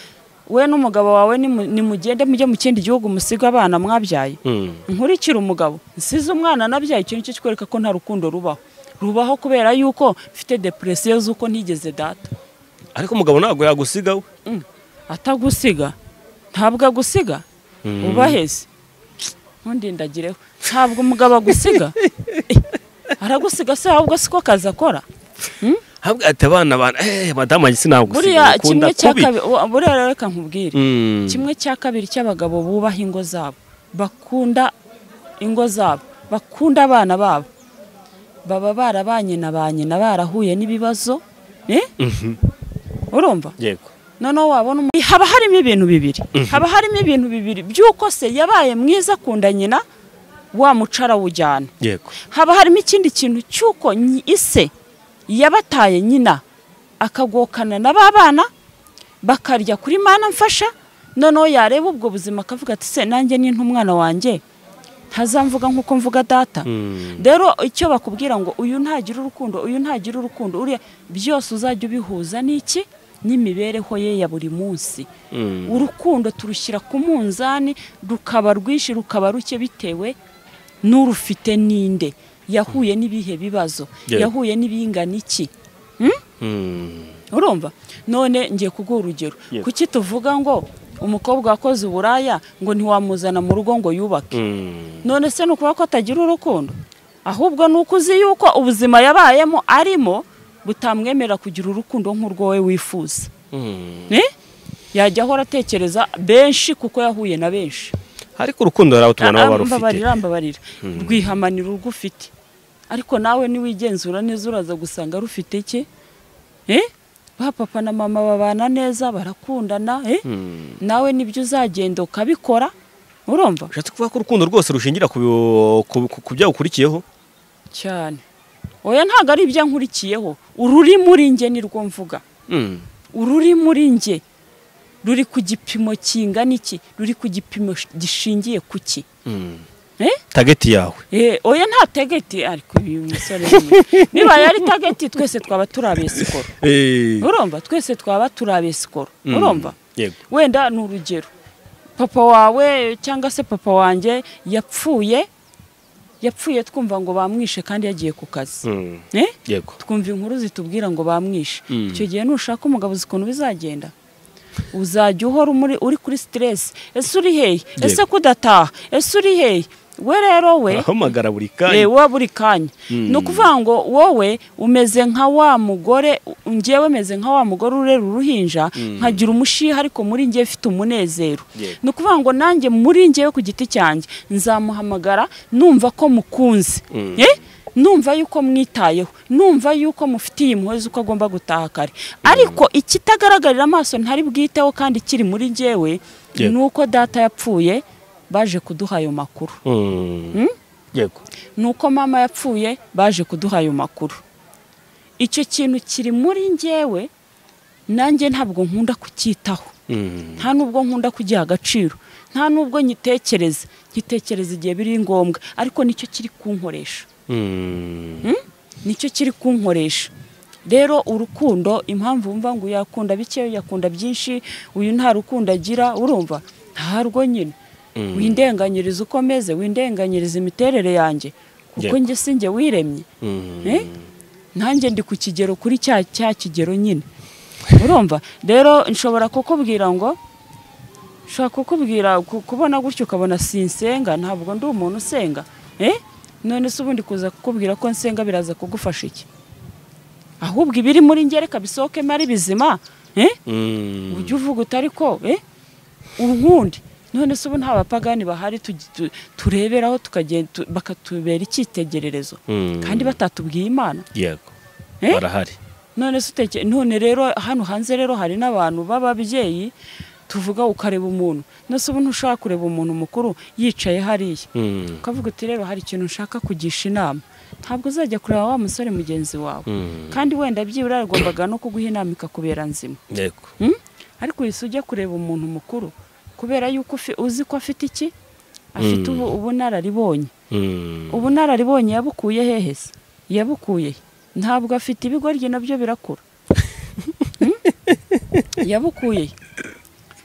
Speaker 1: we n'umugabo wawe nimu- nimugende mujye mu kindi gihugu musige abana mwabyaye
Speaker 2: Mm.
Speaker 1: nkurikira umugabo nsize umwana nabyaye ikintu cyo kikwereka ko nta rukundo rubaho rubaho kubera yuko mfite depresiyo z'uko ntigeze data
Speaker 2: ariko umugabo ntabwo yagusiga we
Speaker 1: atagusiga ntabwo agusiga uba heze ntundindagireho ntabwo umugabo agusiga Eh, aragusiga se ahubwo siko kazi akora
Speaker 2: ntabwo ati abana bana eh madamu agisi nagusiga
Speaker 1: buriya
Speaker 2: ukunda
Speaker 1: kimwe cya
Speaker 2: kubi
Speaker 1: kabiri wa- buriya rero reka nkubwire
Speaker 2: Mm.
Speaker 1: kimwe cya kabiri cy'abagabo bubaha ingo zabo bakunda ingo zabo bakunda abana babo baba barabanye na ba nyina barahuye n'ibibazo urumva
Speaker 3: yego
Speaker 1: noneho wabona umuntu haba harimo ibintu bibiri haba harimo ibintu bibiri by'uko se yabaye mwiza akunda nyina wa mucara awujyana
Speaker 3: yego
Speaker 1: haba harimo ikindi kintu cy'uko nyi- ise yabataye nyina akagokana na ba bana bakarya kuri mana mfasha noneho yareba ubwo buzima akavuga ati se nanjye ni umwana wanjye ntazamvuga nk'uko mvuga data rero icyo bakubwira ngo uyu ntagira urukundo uyu ntagira urukundo uriya byose uzajya ubihuza n'iki n'imibereho ye ya buri munsi urukundo turushyira ku munzani rukaba rwinshi rukaba ruke bitewe n'urufite ninde yahuye n'ibihe bibazo
Speaker 3: Yeah.
Speaker 1: yahuye n'ibingana iki urumva none ngiye kuguha urugero
Speaker 3: Yeah.
Speaker 1: kuki tuvuga ngo umukobwa wakoze uburaya ngo ntiwamuzana mu rugo ngo yubake none se ni ukuvuga ko atagira urukundo ahubwo ni uko uzi yuko ubuzima yabayemo arimo butamwemerera kugira urukundo nk'urwo we wifuza Eh? yajya ahora atekereza benshi kuko yahuye na benshi
Speaker 3: ariko urukundo hari abo tubona
Speaker 1: Ah,
Speaker 3: baba
Speaker 1: ah,
Speaker 3: barufite
Speaker 1: mbabarira mbabarira rwihamanira urwo ufite ariko nawe niwigenzura neza uraza gusanga rufite iki Eh? ba papa na mama babana neza barakundana eh? nawe nibyo uzagenda ukabikora urumva
Speaker 3: ushatse kuvuga ko urukundo rwose rushingira ku ku- ku- ku byawukurikiyeho
Speaker 1: cyane oya ntabwo ari ibyo nkurikiyeho ururi muri nge nirwo mvuga ururi muri nge ruri ku gipimo kingana iki ruri ku gipimo sh- gishingiye ku ki Eh?
Speaker 3: tageti yawe
Speaker 1: Eh, oya nta tegeti ariko uyu musore we. nibaye ari tageti twese twaba turi abesikoro urumva twese twaba turi abesikoro urumva
Speaker 3: yego
Speaker 1: wenda ni urugero papa wawe cyangwa se papa wanjye yapfuye yapfuye twumva ngo bamwishe kandi yagiye ku kazi
Speaker 3: Mm.
Speaker 1: Eh?
Speaker 3: yego
Speaker 1: twumva inkuru zitubwira ngo bamwishe
Speaker 3: Mm.
Speaker 1: icyo gihe nushaka umugabo uzi ukuntu bizagenda uzajya uhora umuri- uri kuri siteresi ese uri hehe ese kudataha ese uri hehe we rero we
Speaker 3: ahamagara buri
Speaker 1: Eh,
Speaker 3: kanya
Speaker 1: wa buri kanya ni ukuvuga ngo wowe umeze nka wa mugore ngewe meze nka wa mugore urera uruhinja nkagira umushiha ariko muri ngewe mfite umunezero
Speaker 3: Yego.
Speaker 1: ni ukuvuga ngo nanjye muri ngewe ku giti cyanjye nzamuhamagara numva ko mukunze Eh? numva yuko mwitayeho numva yuko mufitiye impuhwe z'uko agomba gutaha kare ariko ikitagaragarira amaso ntari bwiteho kandi kiri muri ngewe
Speaker 3: Yego.
Speaker 1: ni uko data yapfuye baje kuduha ayo makuru
Speaker 3: Mm. yego
Speaker 1: ni uko mama yapfuye baje kuduha ayo makuru icyo kintu kiri muri ngewe nanjye ntabwo nkunda kucyitaho
Speaker 3: Mm.
Speaker 1: nta nubwo nkunda kugiha agaciro nta nubwo nyitekereza nyitekereza igihe biri ngombwa ariko nicyo kiri kunkoresha
Speaker 3: Mm.
Speaker 1: nicyo kiri kunkoresha rero urukundo impamvu wumva ngo yakunda bike yakunda byinshi uyu nta rukundo agira urumva ntarwo nyine windenganyiriza uko ameze windenganyiriza imiterere yanjye kuko
Speaker 3: Yego.
Speaker 1: njye si njye wiremye
Speaker 3: Mm.
Speaker 1: Eh? nanjye ndi ku kigero kuri cya cya kigero nyine urumva rero nshobora kukubwira ngo nshobora kukubwira ku- kubona gutyo ukabona sinsenga ntabwo ndi umuntu usenga eh none se ubundi kuza kukubwira ko nsenga biraza kugufasha iki ahubwo ibiri muri ngereka bisohokemo ari bizima eh
Speaker 3: Mm.
Speaker 1: ujya uvuga utari ko eh unkundi none se ubu nta bapagani bahari tugi- tu- tureberaho tukagenda tu- bakatubera icyitegererezo
Speaker 3: Mm.
Speaker 1: kandi batatubwiye imana
Speaker 3: yego
Speaker 1: Eh?
Speaker 3: barahari
Speaker 1: none se uteke none rero hano hanze rero hari n'abantu b'ababyeyi tuvuga ukareba umuntu nose ubu ntushaka kureba umuntu mukuru yicaye hariya
Speaker 3: Mm.
Speaker 1: ukavuga uti rero hari ikintu nshaka kugisha inama ntabwo uzajya kureba wa musore mugenzi wawe
Speaker 3: Mm.
Speaker 1: kandi wenda byibura yagombaga no kuguha inama ikakubera nzima
Speaker 3: yego
Speaker 1: Mm? ariko wese ujya kureba umuntu mukuru kubera yuko ufi- uzi ko afite iki afite
Speaker 3: Mm.
Speaker 1: ubu- ubunararibonye
Speaker 3: Mm.
Speaker 1: ubunararibonye yabukuye hehe se yabukuye he? ntabwo afite ibigoryi nabyo birakura Hmm? yabukuye he?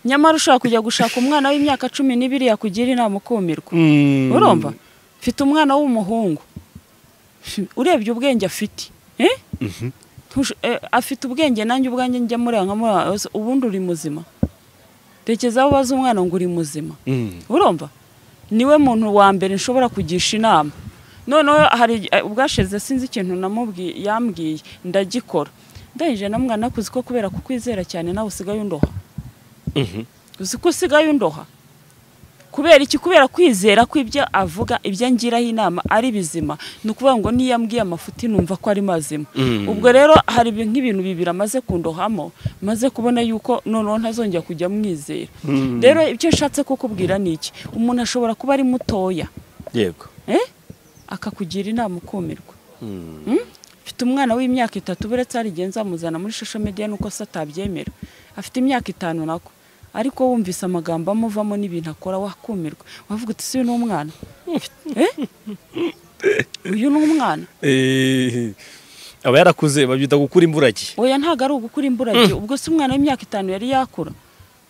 Speaker 1: nyamara ushobora kujya gushaka umwana w'imyaka cumi n'ibiri yakugira inama ukumirwa
Speaker 3: Mm.
Speaker 1: urumva mfite umwana w'umuhungu urebye ubwenge afite Eh? Ntusho- eh, afite ubwenge nanjye ubwanjye njya mureba nkamureba ese ubundi uri muzima tekereza aho ubaza umwana ngo uri muzima
Speaker 3: Mm.
Speaker 1: urumva niwe muntu wa mbere nshobora kugisha inama noneho hari eh, ubwashize sinzi ikintu namubwiye yambwiye ndagikora ndangije na mwana kuzi ko kubera kukwizera cyane nawe usigaye undoha
Speaker 3: Mhm.
Speaker 1: uzi ko usigaye undoha kubera iki kubera kwizera kw'ibyo avuga ibyo ngiraho inama ari bizima ni ukuvuga ngo niyo ambwiye amafuti numva ko ari mazima ubwo rero hari nk'ibintu bibiri amaze kundohamo maze kubona yuko noneho ntazongera kujya mwizera rero icyo nshatse kukubwira ni iki umuntu ashobora kuba ari mutoya
Speaker 3: yego
Speaker 1: akakugira inama ukumirwa afite umwana w'imyaka itatu uretse harigihe nzamuzana muri shusho mediya nuko se atabyemera afite imyaka itanu nako ariko wumvise amagambo amuvamo n'ibintu akora wakumirwa wavuga uti si uyu ni umwana uyu ni umwana
Speaker 3: aba yarakuze babyita gukura imburage
Speaker 1: oya ntabwo ari ugukura imburage ubwo si umwana w'imyaka itanu yari yakura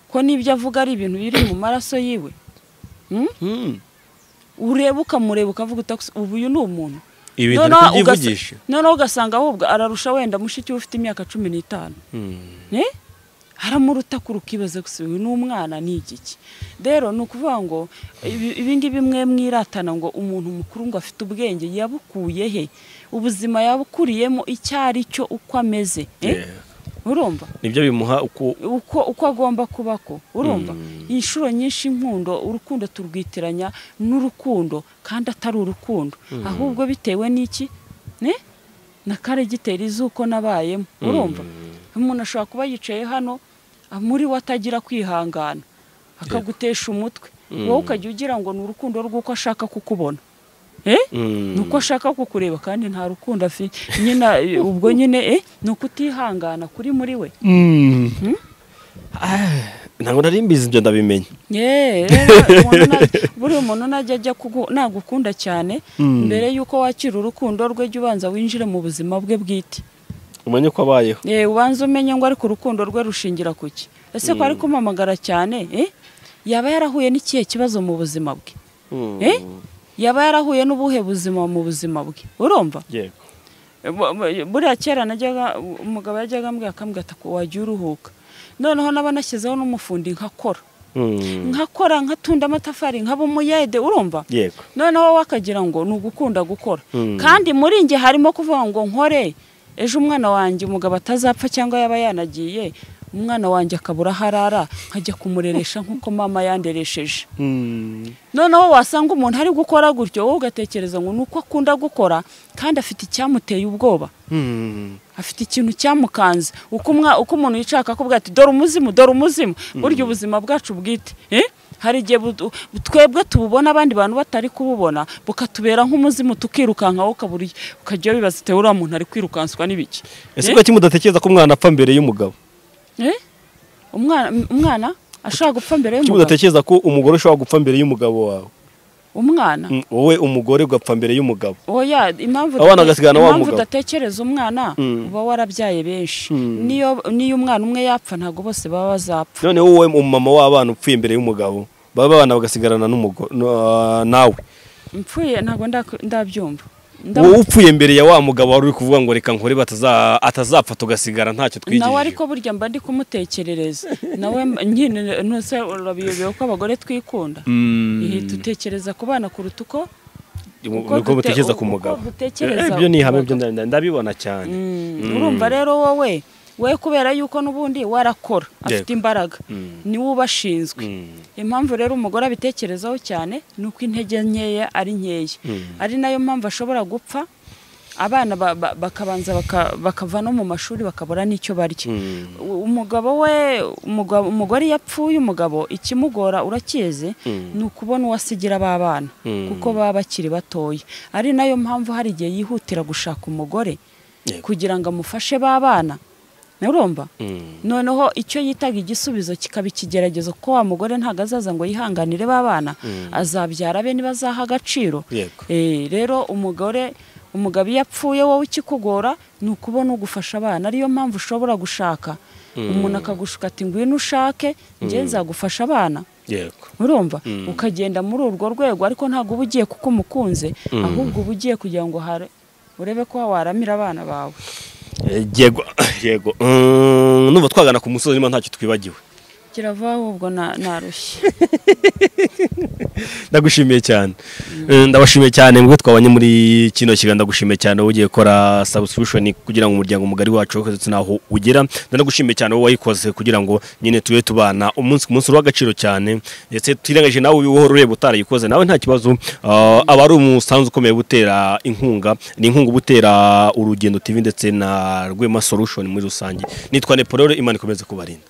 Speaker 1: ko n'ibyo avuga ari ibintu biri mu maraso yiwe ureba ukamureba ukavuga utaguse ubu uyu ni umuntu
Speaker 3: ibintu byivugisha
Speaker 1: noneho ugasanga ahubwo ararusha wenda mushiki we ufite imyaka cumi n'itanu aramuruta ku rukibaza gusa uyu ni umwana ni igiki rero ni ukuvuga ngo ibingibi mwe mwiratana ngo umuntu mukuru ngo afite ubwenge yabukuye he ubuzima yabukuriyemo icyo ari cyo uko ameze urumva
Speaker 3: nibyo bimuha uko
Speaker 1: uko uko agomba kuba ko urumva inshuro nyinshi inkundo urukundo turwitiranya n'urukundo kandi atari urukundo ahubwo bitewe n'iki na karegiteri z'uko nabayemo urumva umuntu ashobora kuba yicaye hano muri we atagira kwihangana akagutesha umutwe wowe ukajya ugira ngo ni urukundo rw'uko ashaka kukubona ni uko ashaka kukureba kandi nta rukundo afite nyine ubwo nyine ni uko utihangana kuri muri we
Speaker 3: ntabwo nari mbizi ibyo ndabimenya
Speaker 1: buriya umuntu najya ajya nagukunda cyane mbere y'uko wakira urukundo rwe jya ubanza winjire mu buzima bwe bwite
Speaker 3: umenye ko abayeho
Speaker 1: ubanza umenye ngo ariko urukundo rwe rushingira ku ki ese ko ari kumamagara cyane yaba yarahuye n'ikihe kibazo mu buzima bwe yaba yarahuye n'ubuhe buzima mu buzima bwe urumva buriya kera najyaga umugabo yajyaga ambwira akambwira ati wajya uruhuka noneho naba nashyizeho n'umufundi nkakora nkakora nkatunda amatafari nkaba umuyede urumva noneho wowe akagira ngo ni ugukunda gukora kandi muri njye harimo kuvuga ngo nkore ejo umwana wanjye umugabo atazapfa cyangwa yaba yanagiye umwana wanjye akabura aho arara nkajya kumureresha nk'uko mama yanderesheje noneho wasanga umuntu ari gukora gutyo wowe ugatekereza ngo ni uko akunda gukora kandi afite icyamuteye ubwoba afite ikintu cyamukanze uko umuntu yishaka akubwira ati dore umuzimu dore umuzimu burya ubuzima bwacu bwite hari igihe twebwe tububona abandi bantu batari kububona bukatubera nk'umuzimu tukirukankaho ukajya bibaza ati uriya muntu ari kwirukanswa n'ibiki
Speaker 3: ese kuki mudatekereza ko umwana apfa mbere y'umugabo
Speaker 1: umwana ashobora gupfa mbere
Speaker 3: y'umugabo udatekereza ko umugore ushobora gupfa mbere y'umugabo wawe
Speaker 1: umwana
Speaker 3: wowe umugore ugapfa mbere y'umugabo
Speaker 1: oya impamvu udatekereza umwana uba warabyaye benshi niyo umwana umwe yapfa ntabwo bose baba bazapfa
Speaker 3: noneho wowe umumama w'abana upfuye imbere y'umugabo baba abana bagasigarana nawe
Speaker 1: mpfuye ntabwo ndabyumva
Speaker 3: wowe upfuye mbere ya wa mugabo wari uri kuvuga ngo reka nkore atazapfa tugasigara ntacyo twigejeje
Speaker 1: nawe ariko burya mba ndi kumutekerereza nawe nyine ntuse urabiyobewe ko abagore twikunda dutekereza ku bana kuruta uko
Speaker 3: uko dutekereza ku mugabo ibyo ni ihame ndabibona cyane
Speaker 1: urumva rero wowe we kubera yuko n'ubundi warakora afite imbaraga niwe ubashinzwe impamvu rero umugore abitekerezaho cyane ni uko intege nkeya ari nkeya ari nayo mpamvu ashobora gupfa abana bakabanza bakava no mu mashuri bakabura n'icyo barya umugabo we umugore iyo apfuye umugabo ikimugora urakizi ni ukubona uwasigira ba bana kuko baba bakiri batoya ari nayo mpamvu hari igihe yihutira gushaka umugore kugira ngo amufashe ba bana urumva noneho icyo yitaga igisubizo kikaba ikigeragezo kuko wa mugore ntabwo azaza ngo yihanganire b'abana azabyara be nibazaha agaciro rero umugore umugabo iyo apfuye wowe ikikugora ni ukubona ugufasha abana ariyo mpamvu ushobora gushaka umuntu akagushuka ati ngwino ushake njye nzagufasha abana urumva ukagenda muri urwo rwego ariko ntabwo uba ugiye kuko umukunze ahubwo uba ugiye kugira ngo urebe ko waramira abana bawe
Speaker 3: yego yego numva twagana ku musozi niba ntacyo twibagiwe
Speaker 1: kirava ahubwo na- narushye
Speaker 2: ndagushimiye cyane Eh, ndabashimiye cyane ngo twabanye muri kino kiganiro ndagushimiye cyane wowe ugiye gukora subscription kugira ngo umuryango mugari wacu wose ndetse naho ugera ndanagushimiye cyane wowe wayikoze kugira ngo nyine tube tubana umunsi ku munsi uri uw'agaciro cyane ndetse twirengagije nawe ubuhoro ureba utarayikoze nawe nta kibazo Ah, aba ari umusanzu ukomeye gutera inkunga ni inkunga gutera urugendo TV ndetse na Rwema Solution muri rusange nitwa Napoleon Imana ikomeze kubarinda